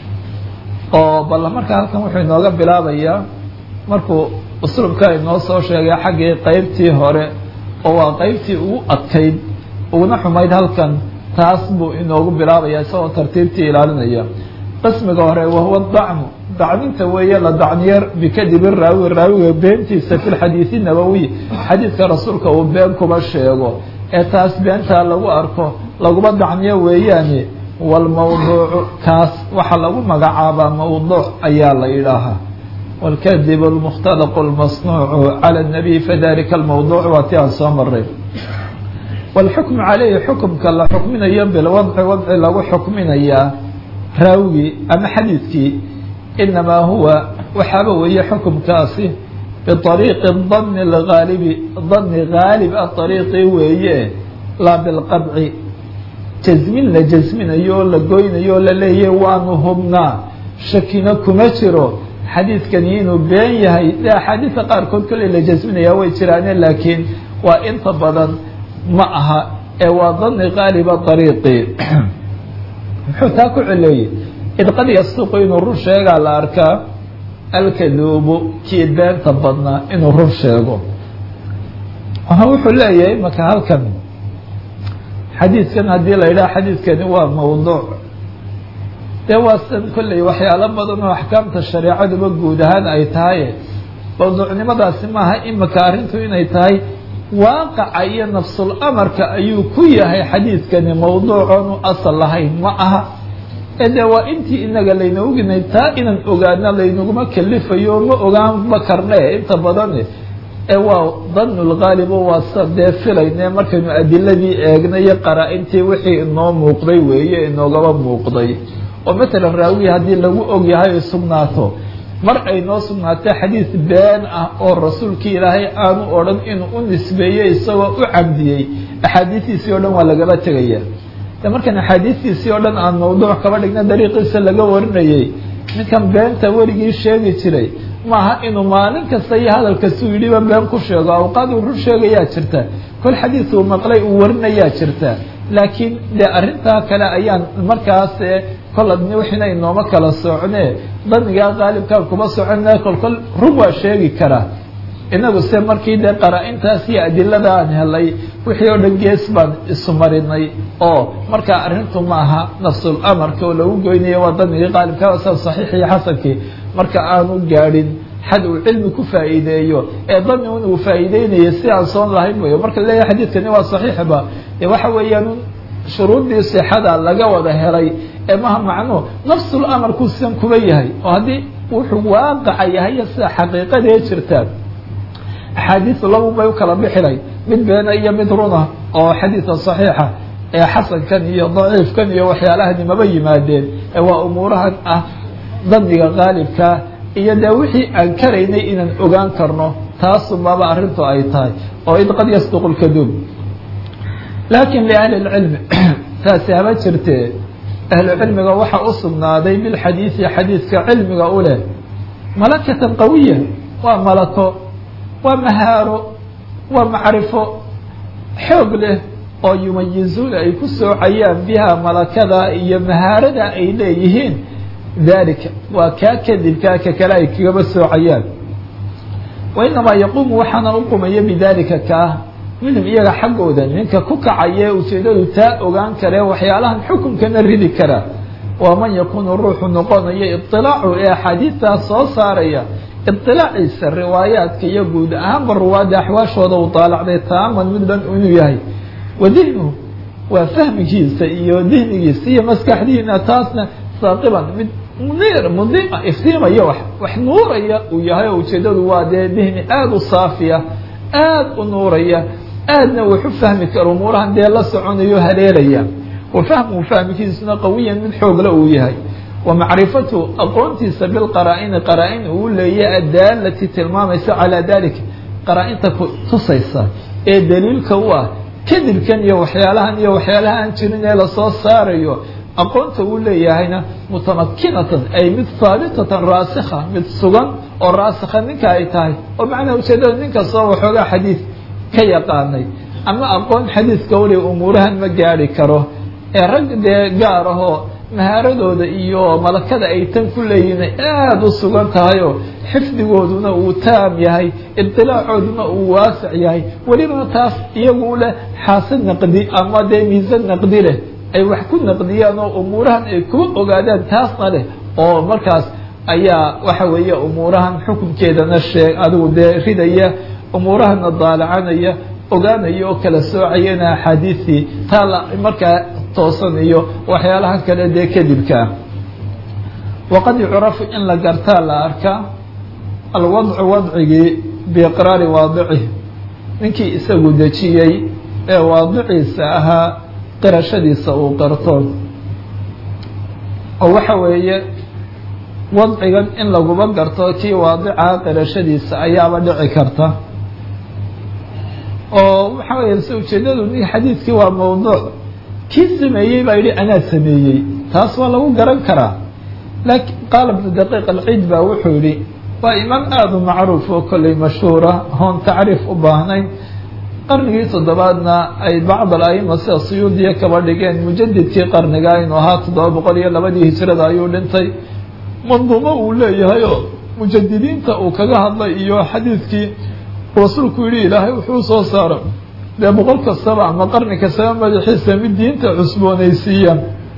oo bal markaa halkan wuxuu inooga bilaabayaa markuu uslubka inoo soo sheegay xaggii qeybtii hore oo waa qeybtii ugu adkayd uguna xumayd halkan taas buu inoogu bilaabaya isagoo tartiibtii ilaalinaya qismiga hore wahuwa dacmu dacninta weeye la dacniyo bikadibi raawi raawiga beentiisa fi lxadiidi nabowiy xadiidka rasuulka uu been kuba sheego ee taas beentaa lagu arko laguma dacniyo weeyaane walmawduucu kaas waxaa lagu magacaabaa mawduuc ayaa la yidhaahaa wاlkadib اlmukhtalaq اlmasnuucu calى الnabiy fadalika اlmawduuc waa ti aan soo maray wاlxukmu calayhi xukumka la xukminayo bilwadci wadci lagu xukminayaa raawigii ama xadiidkii inamaa huwa waxaaba weeye xukumkaasi biطariiqi dani اlgaalibi dani gaalib a ariiqii weeye laa bilqadci jasmin la jasminayo oo la goynayo oo la leeyahy waanu hubnaa shakina kuma jiro xadiidkani inuu been yahay de axaadiista qaarkood kolley la jasminayaa way jiraane laakiin waa inta badan ma aha ee waa dani qaaliba dariiqi muxuu taa ku celeeyey id qad yasuqu inuu run sheegaa la arkaa alkaduubu kii beenta badnaa inuu run sheego wuxuu leeyahay marka halkan xadiidkan haddii la yidhaha xadiidkani waa mawduuc dee waa san kolley waxyaalo badan oo axkaamta shareecaduba guud ahaan ay tahay mawduucnimadaasi maaha imika arrintu inay tahay waaqaca iyo nafsul amarka ayuu ku yahay xadiidkani mawduucoonu asal lahayn ma aha ee dee waa intii inaga layna oginay taa inaan ogaana laynaguma kalifayo ma ogaanba karne inta badane ee waa danulgaalibo waa sa dee filayne markaynu adiladii eegnay iyo qaraa-intii wixii inoo muuqday weeye inoogaba muuqday oo matalan raawiya haddii lagu og yahay ay sugnaato mar ay noo sugnaatay xadiid been ah oo rasuulkii ilaahay aanu odhan inuu u nisbeeyey isagoo u cabdiyey axaadiistiisii o dhan waa lagaba tegaya de markaan axaadiistiisii oo dhan aan mawduuc kaba dhigna dariiqiisa laga warinayey ninkan beenta werigii sheegi jiray maaha inuu maalin kasta iyo hadal kastuu yidhiba been ku sheego awqaad uu run sheegayaa jirta kol xadiis uu maqlay uu warinayaa jirta laakiin dee arrintaa kale ayaan markaas kol wixina inooma kala socne danigaa qaalibkaa kuma socone kol kol run waa sheegi karaa inagu se markii dee qaraa-intaas iyo adilada aan helay wixii oo dhan gees baan isu marinay oo markaa arrintu maaha nafsul amarka oo lagu goynayo waa danigii qaalibkaa sa saxiix iyo xasankii marka aanu gaadhin xad uu cilmi ku faa'iideeyo ee dani un uu faa'iideynayo si aan soon lahayn weyo marka leeyahay xadiidkani waa saxiixba dee waxa weeyaan shuruuddii sixada laga wada helay ee maha macnuhu nafsul amarku sidan kuba yahay oo haddii wuxuu waaqaca yahay sida xaqiiqadee jirtaa axaadiisu labu bay u kala bixinay mid beena iyo mid runa oo xadiidka saxiixa ee xasankan iyo daciifkan iyo waxyaalahani maba yimaadeen ee waa umuurahan ah daniga qaalibkaa iyo dee wixii aan karaynay inaan ogaan karno taasumaba arrintu ay tahay oo id qad yasduqu lkaduub laakiin liahli lcilmi taasi haba jirtee ahlu cilmiga waxaa u sugnaaday bilxadiidi xadiidka cilmiga u leh malakatan qawiya waa malako waa mahaaro waa macrifo xoog leh oo yumayizuuna ay ku soocayaan biha malakada iyo mahaarada ay leeyihiin dalika waa kaa kadibkaa ka kale ay kagaba soocayaan wa inamaa yaquumu waxaana u qumaya bidalika kaa minhum iyaga xaggooda ninka ku kacaye ujeedadu taa ogaan kare waxyaalahan xukunkana ridi kara waa man yakuunu ruuxu noqonayo iطilaacu ee axaadiidtaas soo saaraya iطilaaciisa riwaayaadka iyo guud ahaanba ruwaadda axwaashooda uu daalacday taaman mid dhan inuu yahay wa dihnuhu waa fahmigiisa iyo dihnigiisa iyo maskaxdiina taasna saaqiban mid munir mudia iftiimaya wax wax nuuraya uu yahay oo ujeedadu waa dee dihni aada u saafiya aada u nuuraya aadna waxu fahmi karo umuurahan dee la soconayo haleelaya wa fahmuhu fahmikiisuna qawiyan mid xoogla uu yahay wa macrifatu aqoontiisa bilqaraa-ini qaraa-in uu leeyahay addaalati tilmaamaysa calaa dalika qaraa-inta tusaysa ee daliilka u ah kadibkan iyo waxyaalahan iyo waxyaalaha aan jirin ee lasoo saarayo aqoonta uu leeyahayna mutamakinatan ay mid haabitatan raasikha mid sugan oo raasikha ninka ay tahay oo macnaha ujeedada nin kastoo waxoogaa xadiid ka yaqaanay ama aqoon xadiidka weli umuurahan ma gaari karo ee rag dee gaar ahoo mahaaradooda iyo malakada ay tan ku leeyihin aada u sugan tahay oo xifdigooduna uu taam yahay ibtilaacooduna uu waasic yahay welibana taas iyagu leh xaasid naqdi ama dee miisan naqdi leh ay wax ku naqdiyaan oo umuurahan ay kuba ogaadaan taasna leh oo markaas ayaa waxa weeye umuurahan xukunkeedana sheeg adigu dee ridaya umuurahana daalacanaya ogaanaya oo kala soocayana axaadiistii taa la markaa toosanayo waxyaalahan kale dee kadibkaa waqad yucrafu in la gartaa la arkaa alwadcu wadcigii biiqraari waadicih ninkii isagu dejiyey ee waadiciisa ahaa qirashadiisa uu qarto oo waxa weeye wadcigan in laguba garto kii waadica qirashadiisa ayaaba dhici karta oo waxa weya se ujeedadu ni xadiidkii waa mawduuc kii sameeyey baa yidhi anaa sameeyey taas waa lagu garan karaa lakin qaala ibnu daqiiq alciid baa wuxuu yihi waa imaam aada u macruuf oo kolley mashhuura hoon tacriif u baahnayn qarnigii toddobaadna ay bacd al-aima sida suyuudiya kaba dhigeen mujadidkii qarniga inuu ahaa toddoba boqol iyo labadii hijrada ayuu dhintay manduumo uu leeyahay oo mujadidiinta uu kaga hadlay iyo xadiidkii rasuulku yihi ilaahay wuxuu soo saara dee boqol kastaba ama qarni kastaba madaxiisa mid diinta cusboonaysiiya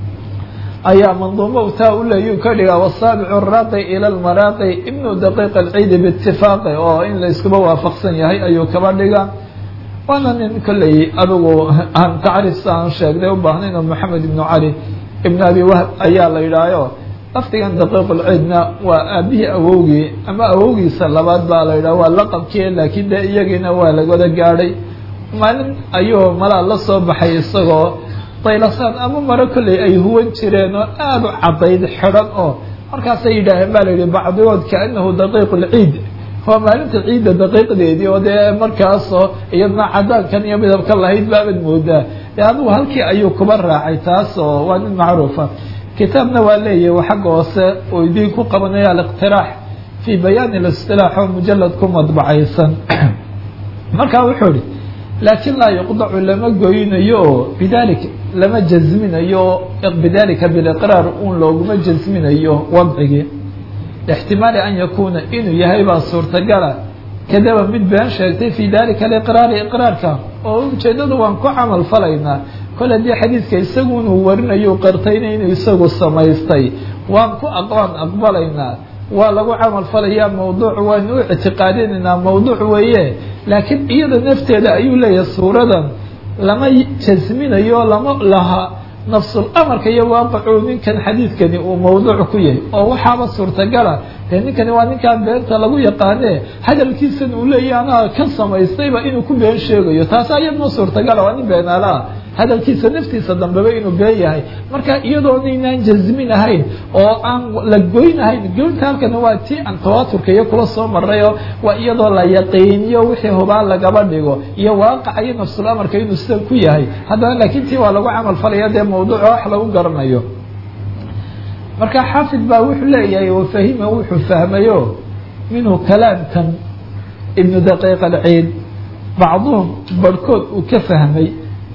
ayaa manduumo taa u leeyu ka dhigaa wasaabicu raaqi ila lmaraaqi ibnu daqiiq alciidi biitifaaqi oo in la iskuba waafaqsan yahay ayuu kaba dhiga waana nin kolley adigu aan tacriifsa aan sheegday u baahnayn oo maxamed ibnu cali ibnu abi wahb ayaa la yidhaahayo lafdigan daqiiqulciidna waa aabihii awowgii ama awowgiisa labaad baa la yidhaha waa laqabkii laakiin dee iyagiina waa lagwada gaadhay maalin ayuu malaa la soo baxay isagoo daylasaan ama maro kolley ay huwan jireen oo aada u caddayd xidhan oo markaasay yidhaaheen baa la yidhi bacdigood kaanahu daqiiqulciid waa maalinta ciidda daqiiqdeedii oo dee markaasoo iyadna cadaankan iyo midabka lahayd baabad moodaa dee adigu halkii ayuu kuba raacay taas oo waa nin macruufa kitaabna waa leeyahay xagga hoose oo idiin ku qabanaya aliqtiraax fii bayaani listilaax oo mujalad ku madbacaysan markaa wuxuu ihi laakiin laa yuqdacu lama goynayo oo bidalik lama jasminayo bidalika biliqraar un looguma jasminayo wadcigii ixtimaali an yakuuna inuu yahay baa suurtagala kadaba mid been sheegtay fii dalika aliqraari iqraarka oo ujeedadu waan ku camal falaynaa kol haddii xadiidka isagu inuu warinayo qartayna inuu isagu samaystay waan ku waan aqbalaynaa waa lagu camal falayaa mawduuc waynu u ictiqaadinaynaa mawduuc weeye laakiin iyada nafteeda ayuu leeyahay suuradan lama jasminayo lama laha nafsul amarka iyo waaqicuu ninkan xadiidkani uu mawduuc ku yahay oo waxaaba suurtagala dee ninkani waa ninkaan beenta lagu yaqaane hadalkiisan uu leeyahy anaa ka samaystayba inuu ku been sheegayo taasa iyadma suurtagala waa nin beenaalaah hadalkiisa naftiisa dambeba inuu been yahay marka iyadoonaynan jasmin ahayn oo aan la goynahayn goynta halkana waa tii aan tawaaturka iyo kula soo marayo waa iyadoo la yaqiiniyo wixii hubaan lagaba dhigo iyo waaqaca iyo nafsul amarka inuu sida ku yahay haddana laakiin tii waa lagu camal falaya dee mawduuca wax lagu garanayo marka xaafid baa wuxuu leeyahay wafahima wuxuu fahmayo minhu kalaamkan ibnu daqiiq alciid bacduhum barhkood uu ka fahmay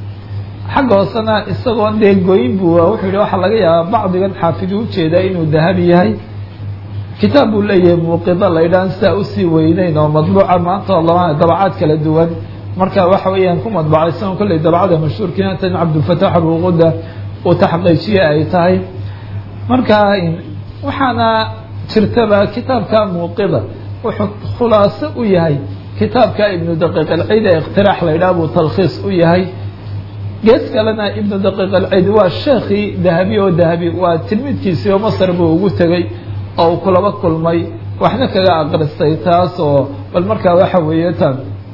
xagga hoosena isagoo dee goyn bu wuxuu yihi waxaa laga yaabaa bacdigan xaafid u ujeedaa inuu dahabi yahay kitaab buu leeyahay muuqida la ydhaan sidaa usii weyneyn oo madbuuca maanta oo laba dabacaad kala duwan marka waxa weeyaan ku madbacaysan kolley dabacada mashhuurkiina tan cabdulfataax abuquda uu taxqiijiye ay tahay marka waxaana jirtaba kitaabka muuqida wuxuu khulaaso u yahay kitaabka ibnu daqiiq alciid ee ikhtiraax la ydhaha buu talkhiis u yahay gees kalena ibnu daqiiq alciid waa sheekhii dahabi oo dahabi waa tilmiidkiisii oo masar buu ugu tegey oo uu kulaba kulmay waxna kaga aqristay taas oo bal markaa waxa weeye tan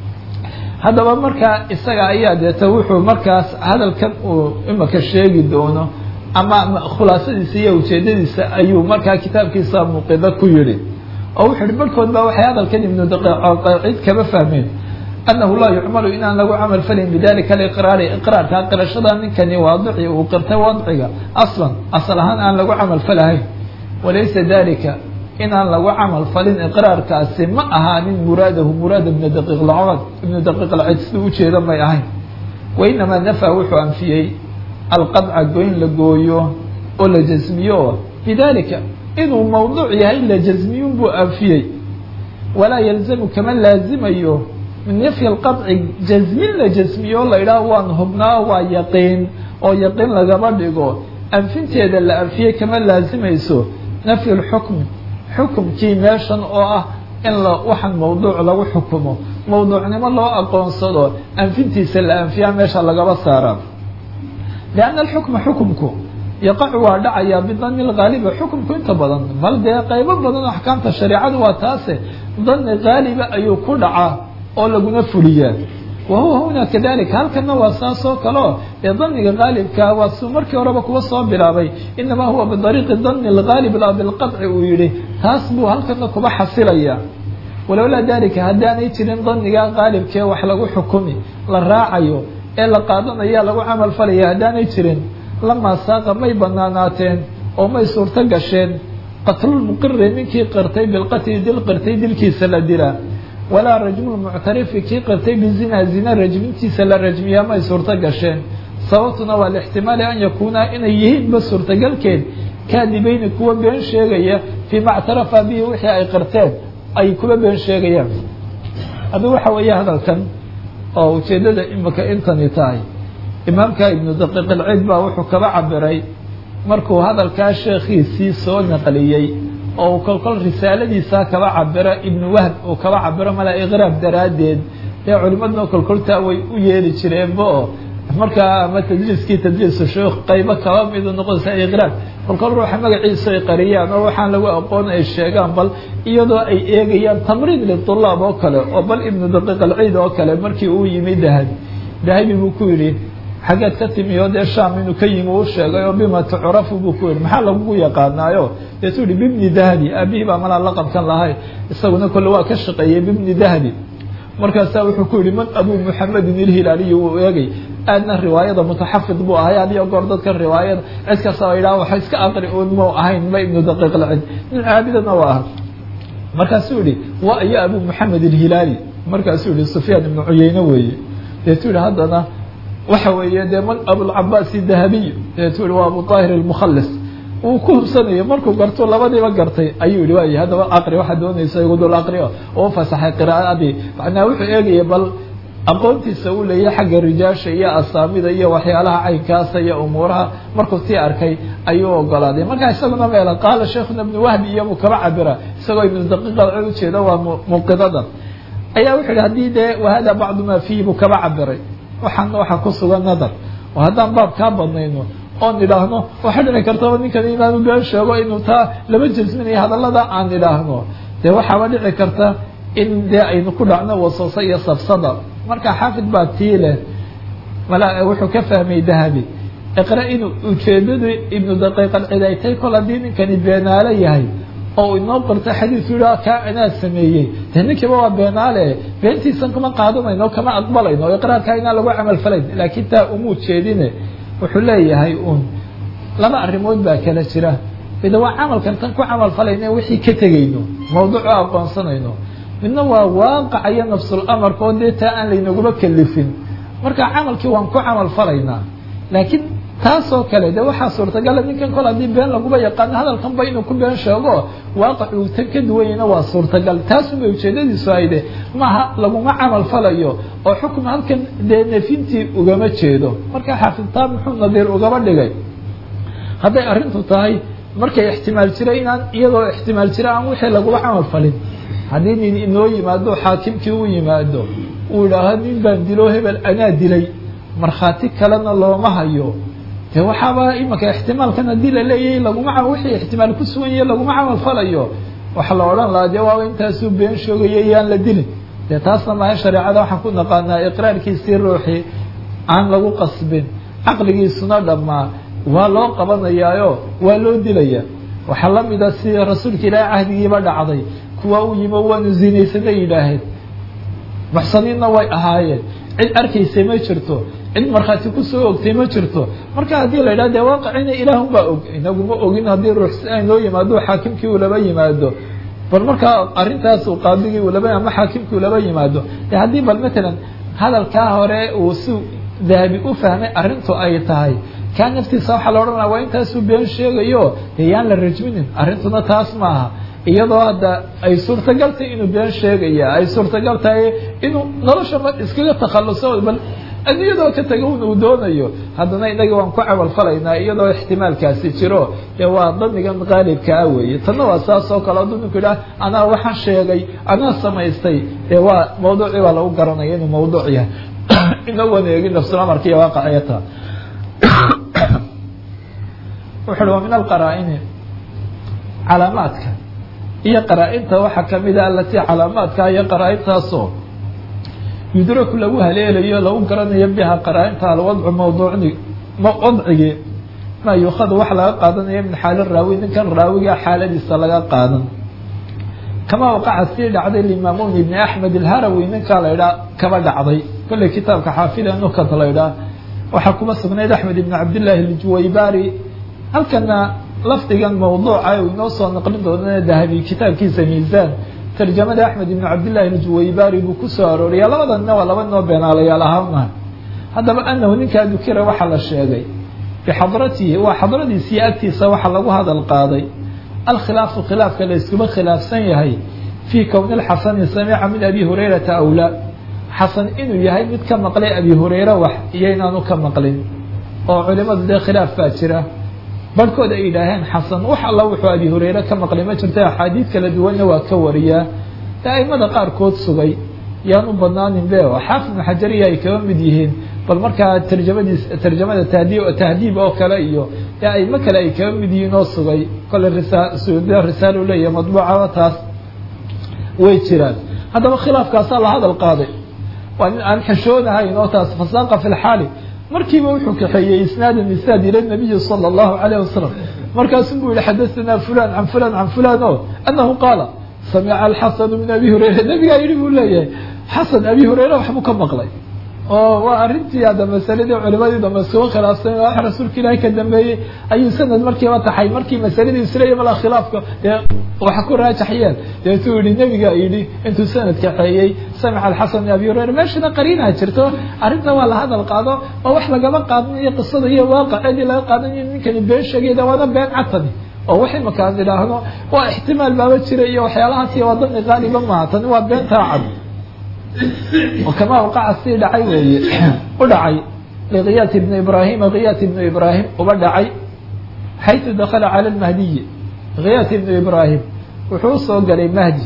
haddaba markaa isaga ayaa deeta wuxuu markaas hadalkan uu imaka sheegi doono ama khulaasadiisa iyo ujeedadiisa ayuu markaa kitaabkiisa muuqida ku yidhi oo wuxuu yihi barhkood baa waxay hadalkan ibnu daqiiq kaba fahmeen anahu laa yucmalu inaan lagu camal falin bidalika aliqraari iqraarka qirashada ninkani waadici uu qirtay wadciga aslan asal ahaan aan lagu camal falahayn walaysa dalika inaan lagu camal falin iqraarkaasi ma ahaanin muraadahu muraada ibnu daqiiq lcod ibnu daqiiq lcid siduu ujeeda may ahayn wainamaa nafaa wuxuu anfiyey alqadca goyn la gooyo oo la jasmiyo bidalika inuu mawduuc yahay la jasmiyun buu anfiyey walaa yalzamu kama laazimayo min nafyi alqadci jasmin la jasmiyo la idhaah waan hubnaa waa yaqiin oo yaqiin lagama dhigo anfinteeda la anfiyey kama laazimayso nafyi lxukmi xukumkii meeshan oo ah in la waxaan mawduuc lagu xukumo mawduucnimo loo aqoonsado anfintiisa la anfiyaa meesha lagaba saaraa lianna alxukma xukumku yaqacu waa dhacayaa bidani lgaaliba xukumku inta badan bal dee qaybo badan axkaamta shareecadu waa taase dani gaaliba ayuu ku dhacaa oo laguna fuliyaa wa huwa huna kadalika halkana waa saas oo kaleo ee daniga gaalibka waa suu markii horeba kuwa soo bilaabay inamaa huwa bidariiqi dani lgaalib laa bilqadci uu yihi taas buu halkana kuba xasilaya walowlaa dalika haddaanay jirin danigaa qaalibkee wax lagu xukumi la raacayo ee la qaadanaya lagu camal falaya haddaanay jirin lamaa saaqa may banaanaateen oo may suurto gasheen qatlulmuqiri ninkii qirtay bilqatli dil qirtay dilkiisa la dilaa walaa rajmulmuctarifi kii qirtay bizinaa zina rajmintiisa la rajmiyaa may suurto gasheen sababtuna waa lixtimaali an yakuunaa inay yihiinba suurtagalkeed kaadibayni kuwa been sheegaya fii ma ctarafa bihi wixii ay qirteen ay kuwa been sheegayaan haddii waxa weeye hadalkan oo ujeeddada imika intani tahay imaamka ibnu daqiiq ilciid baa wuxuu kaba cabiray markuu hadalkaa sheekhiisii soo naqliyey oo uu kolkol risaaladiisaa kaba cabiro ibnu wahb uu kaba cabiro mala iqraab daraaddeed dee culimaduna kolkoltaa way u yeeli jireenba oo markaa ama tadliiskii tadliisu sheekh qaybo kaba midu noqonaysa iqraab kolkol ruuxa magaciisa ay qariyaan oo waxaan lagu aqoon ay sheegaan bal iyadoo ay eegayaan tamriid litulaab oo kale oo bal ibnu daqiiq alciid oo kale markii uu yimi dahabi dahabi buu ku yidhi xaggeed ka timi oo dee shaam inuu ka yimi uu sheegay oo bima tucrafu buu ku yidhi maxaa lagugu yaqaanaayo deetuu yihi bibni dahabi aabihii baa malaa laqabkan lahay isaguna kolle waa ka shaqeeyey bibni dahabi markaasaa wuxuu ku yihi man abuu muxamedin ilhilaaliyi wuu eegay aadna riwaayada mutaxafid buu ahay adiyo goor dadkan riwaayada cid kasta oo yidhaha waxa iska aqri uun mau ahayn ma ibnu daqiiq lcid nin caabidana waa aha markaasuu yihi wa iyo abuu muxamed ilhilaali markaasuu yihi sufyaan ibnu cuyeyne weeye deetuu yihi haddana waxa weeye dee man abulcabaasi dahabiy deetuu yihi waa abu aahir almukhalis uu ku hubsanayo markuu garto labadiiba gartay ayuu yihi waay haddaba aqri waxaa doonaysa igu dul aqri oo u fasaxay qiraa'adii macnaa wuxuu eegaya bal aqoontiisa uu leeyahay xagga rijaasha iyo asaamida iyo waxyaalaha caynkaasa iyo umuuraha markuu tii arkay ayuu ogolaaday markaa isaguna meela qaala sheikhuna ibnu wahbi iyobuu kaba cabira isagoo ibnu daqiiqa cod ujeeda waa muqidadan ayaa wuxuu yihi haddii dee wahada bacdu maa fiihi buu kaba cabiray waxaana waxaa ku sugan nadar oo haddaan baab kaa badnayno oon idhaahno waxaa dhici kartaba ninkan inaanu been sheego inuu taa lama jasminayo hadallada aan idhaahno dee waxaaba dhici karta in dee aynu ku dhacno wasooso iyo sabsada marka xaafid baa tii leh mala wuxuu ka fahmay dahabi iqra inuu ujeedadu ibnu daqiiq alcid ay tahay kol haddii ninkani beenaale yahay oo inoo qorta xadiisu yihaa kaa anaa sameeyey dee ninkiiba waa beenaale beentiisan kama qaadanayno kama aqbalayno o iqraarkaa inaan lagu camal falayn laakiin taa umuu jeedine wuxuu leeyahay uun laba arrimood baa kala jira mida waa camalkan tan ku camal falayna wixii ka tegayno mawduuc oo aqoonsanayno midna waa waaqaca iyo nafsul amarka oo dee taa aan laynaguma kelifin marka camalkii waan ku camal falaynaa laakiin taasoo kale de waxaa suurtagala ninkan kol haddii been laguba yaqaano hadalkanba inuu ku been sheego waaqac uu tan ka duwanyana waa suurtagal taasunbay ujeedadiisu hayde maaha laguma camal falayo oo xukun halkan dee nefintii ugama jeedo marka xaafidtaa muxuu nadiir ugaba dhigay hadday arrintu tahay markay ixtimaal jira inaan iyadoo ixtimaal jira aan wixii laguma camal falin haddii nin inoo yimaado xaakimkii u yimaado uu idhaaho nin baan dilo hebel anaa dilay markhaati kalena looma hayo de waxaaba imanka ixtimaalkan haddii la leeyahay laguma wixii ixtimaal ku sugan yahe laguma camal falayo waxa la odhan lahaa dee waaba intaasuu been sheegaya yaan la dilin dee taasna maaha shareecada waxaan ku naqaanaa iqraarkiisii ruuxii aan lagu qasbin caqligiisuna dhammaa waa loo qabanayaayo waa loo dilaya waxaa la mida si rasuulka ilaahay cahdigiiba dhacday kuwa u yimo waanu zinaysanay yidhaaheen muxsaniinna way ahaayeen cid arkaysay ma jirto cid markhaati kusoo ogtay ma jirto marka haddii la yidhaha dee waaqicina ilaahun baa og inaguma ogin haddii ruux si ay noo yimaado xaakimkii uu laba yimaado bal markaa arrintaas uu qaadigii uu laba ama xaakimkii uu laba yimaado de haddii bal matalan hadalkaa hore uu si dahabi u fahmay arrintu ay tahay kaa naftiisa waxaa la odhanaya waa intaasuu been sheegayo dee yaan la rajminin arrintuna taas maaha iyadoo hadda ay suurtagal tahay inuu been sheegaya ay suurtagal tahay inuu nolosha ma iskaga takhaluso bal adduunyadoo ka taga un uu doonayo haddana inaga waan ku camal falaynaa iyadoo ixtimaalkaasi jiro dee waa damigan qaalibkaa weeye tanna waa saas oo kale hadduu ninku yidhaha anaa waxaan sheegay anaa samaystay dee waa mawduucii baa lagu garanaya inuu mawduuc yahay inagoon eegin nafsul amarka iyo waaqaciyata wuxu uhi waa min alqaraa'ini calaamaadka iyo qaraa-inta waxaa kamid a alatii calaamaadka iyo qaraa-intaasoo yudraku lagu haleelayo lagu garanayo biha qaraa-inta alwadcu mawduucni wadcigii maa yuukhadu waxa laga qaadanaya min xaali raawi ninkan raawiga xaaladiisa laga qaadan kama waqaca sii dhacday limaamun ibni axmed alharawi ninkaa la idhaa kaba dhacday kolley kitaabka xaafida nukat la idhaa waxaa kuma sugnayd axmed ibn cabdillaahi aljuwaybari halkana lafdigan mawduuca uu inoo soo naqlin doonana dahabi kitaabkiisa miisaan tarjamada axmed ibn cabdillahi aljuwaybari buu kusoo arooriya labadanna waa laba noo beenaalayaal ahaana haddaba anahu ninkaa dukira waxaa la sheegay bixadratihi waa xadradiisii agtiisa waxaa lagu hadal qaaday alkhilaafu khilaafka la iskuba khilaafsan yahay fii kowni lxasani samica min abi hurayrata awlaa xasan inuu yahay mid ka maqlay abi hureyre wax iyo inaanu ka maqlin oo culimadu dee khilaaf baa jira barhkood ay yidhaaheen xasan wax alla wuxuu abi hureyre ka maqlay ma jirta axaadiid kala duwanna waa ka wariyaa ee aimada qaarkood sugay yaan u badnaanin be oo xaafid ibnu xajariya ay kaba mid yihiin bal markaa tarjamadiis tarjamada tahdiib tahdiib oo kale iyo ee aimo kale ay kaba mid yihiin oo sugay kole risaa suuda risaalo leeyahay madbuucaba taas way jiraan haddaba khilaafkaasaa la hadal qaaday waa nin aan xishoonahayn oo taas fasaaqa fi lxaali markiiba wuxuu kaxeeyey isnaadan isnaad ila nabiyi sala allahu calayh wasalam markaasuu buu yihi xadatanaa fulan can fulan can fulan o anahu qaala samica alxasanu min abi hureyra nabigaa yidhi buu leeyahay xasan abi hureyre waxbuu ka maqlay oo waa arrintii hadda masaladii culimadii dambe isugu khilaafsan wax rasuulka ilaahay ka dambeeyey ayuu sanad markiiba taxay markii masaladii isleeya mala khilaafka dee waxa ku raajaxyeen deetuu yihi nebiga yidhi intuu sanad kaxeeyey samica alxasan min abi hureyra meeshana qariinaa jirto arrinta waa la hadal qaado oo wax lagama qaadanayo qisada iyo waaqicadii laga qaadanayo ninkani been sheegayda waana been catani oo wax imakaan idhaahno waa ixtimaal baaba jira iyo waxyaalahaas iyo waa dani qaaliba maaha tani waa beentaa cad kama waqaca sii dhacay weeye u dhacay likiyaat ibni ibrahima kiyaat ibnu ibrahim uba dhacay xaytu dakala cala lmahdiyi kiyaat ibnu ibrahim wuxuu usoo galay mahdi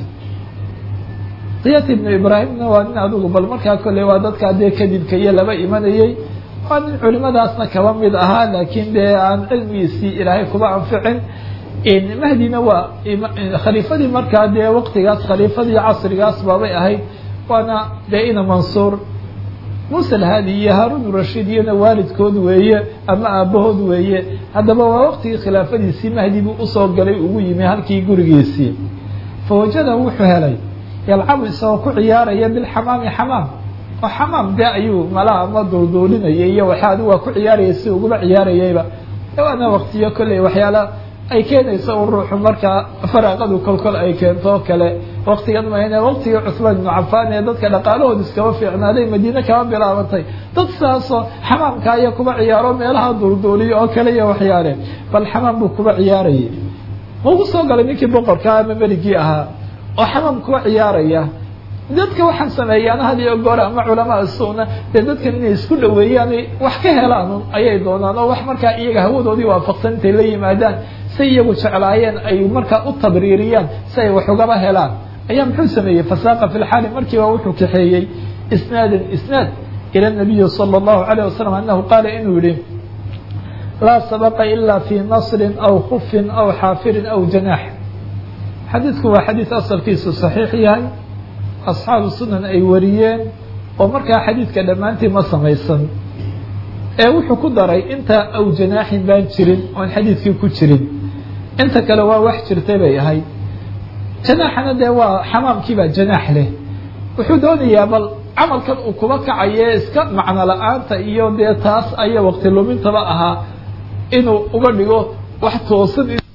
kiyaat ibnu ibraahimna waa nin adugu bal markaa kolley waa dadkaa dee kadibka iyo laba imanayey waa nin culimadaasna kaba mid ahaa laakiin dee aan cilmigiisii ilaahay kuba anficin mahdina waa khaliifadii markaa dee waqtigaas khaliifadii casrigaas baabay ahayd waana dee ina mansuur muuse alhaadi iyo haarun rashiid iyona waalidkood weeye ama aabahood weeye haddaba waa waqtigii khilaafadiisii mahdi buu usoo galay ugu yimi halkii gurigiisii fawajada wuxuu helay yalcabu isagoo ku ciyaaraya bilxamaami xamaam oo xamaam dee ayuu malaha ama duulduulinayay iyo waxa adigu waa ku ciyaaraya si uguba ciyaarayayba waana waqtiyo kolley waxyaala ay keenayso u ruuxu markaa faraaqadu kolkol ay keento o kale waktigan mayne waktigii cusmaan ibnu cafaan ee dadka dhaqaalahooda iskaba fiicnaaday madiine kaba bilaabantay dad saasoo xamaamka iyo kuba ciyaaro meelaha duulduuliyo oo kale iyo waxyaale bal xamaam buu kuba ciyaarayay ma ugu soo galay ninkii boqorkaa ama meligii ahaa oo xamaam kuba ciyaaraya dadka waxaan sameeyaan had iyo goor ama culamaa sunna dee dadkan inay isku dhaweeyaan wax ka helaan ayay doonaan oo wax markaa iyaga hawadoodii waafaqsan intay la yimaadaan say iyagu jeclaayeen ay markaa u tabriiriyaan si ay wax ugaba helaan ayaa muxuu sameeyey fasaaqa fi lxaali markiiba wuxuu kaxeeyey isnaadan isnaad ila nabiyi sala allahu alayh wasalam anahu qaala inuu yihi laa sabaqa ila fi nasrin aw khufin aw xaafirin aw janaax xadiidku waa xadiid asalkiisu saxiix yahay asxaabu sunan ay wariyeen oo markaa xadiidka dhammaantii ma samaysan ee wuxuu ku daray intaa aw janaaxin baan jirin oon xadiidkii ku jirin inta kale waa wax jirtay bay ahayd janaaxana dee waa xamaamkiibaa janaax leh wuxuu doonayaa bal camalkan uu kuba kacaye iska macno la-aanta iyo dee taas aya waqti lumintaba ahaa inuu uga dhigo wax toosan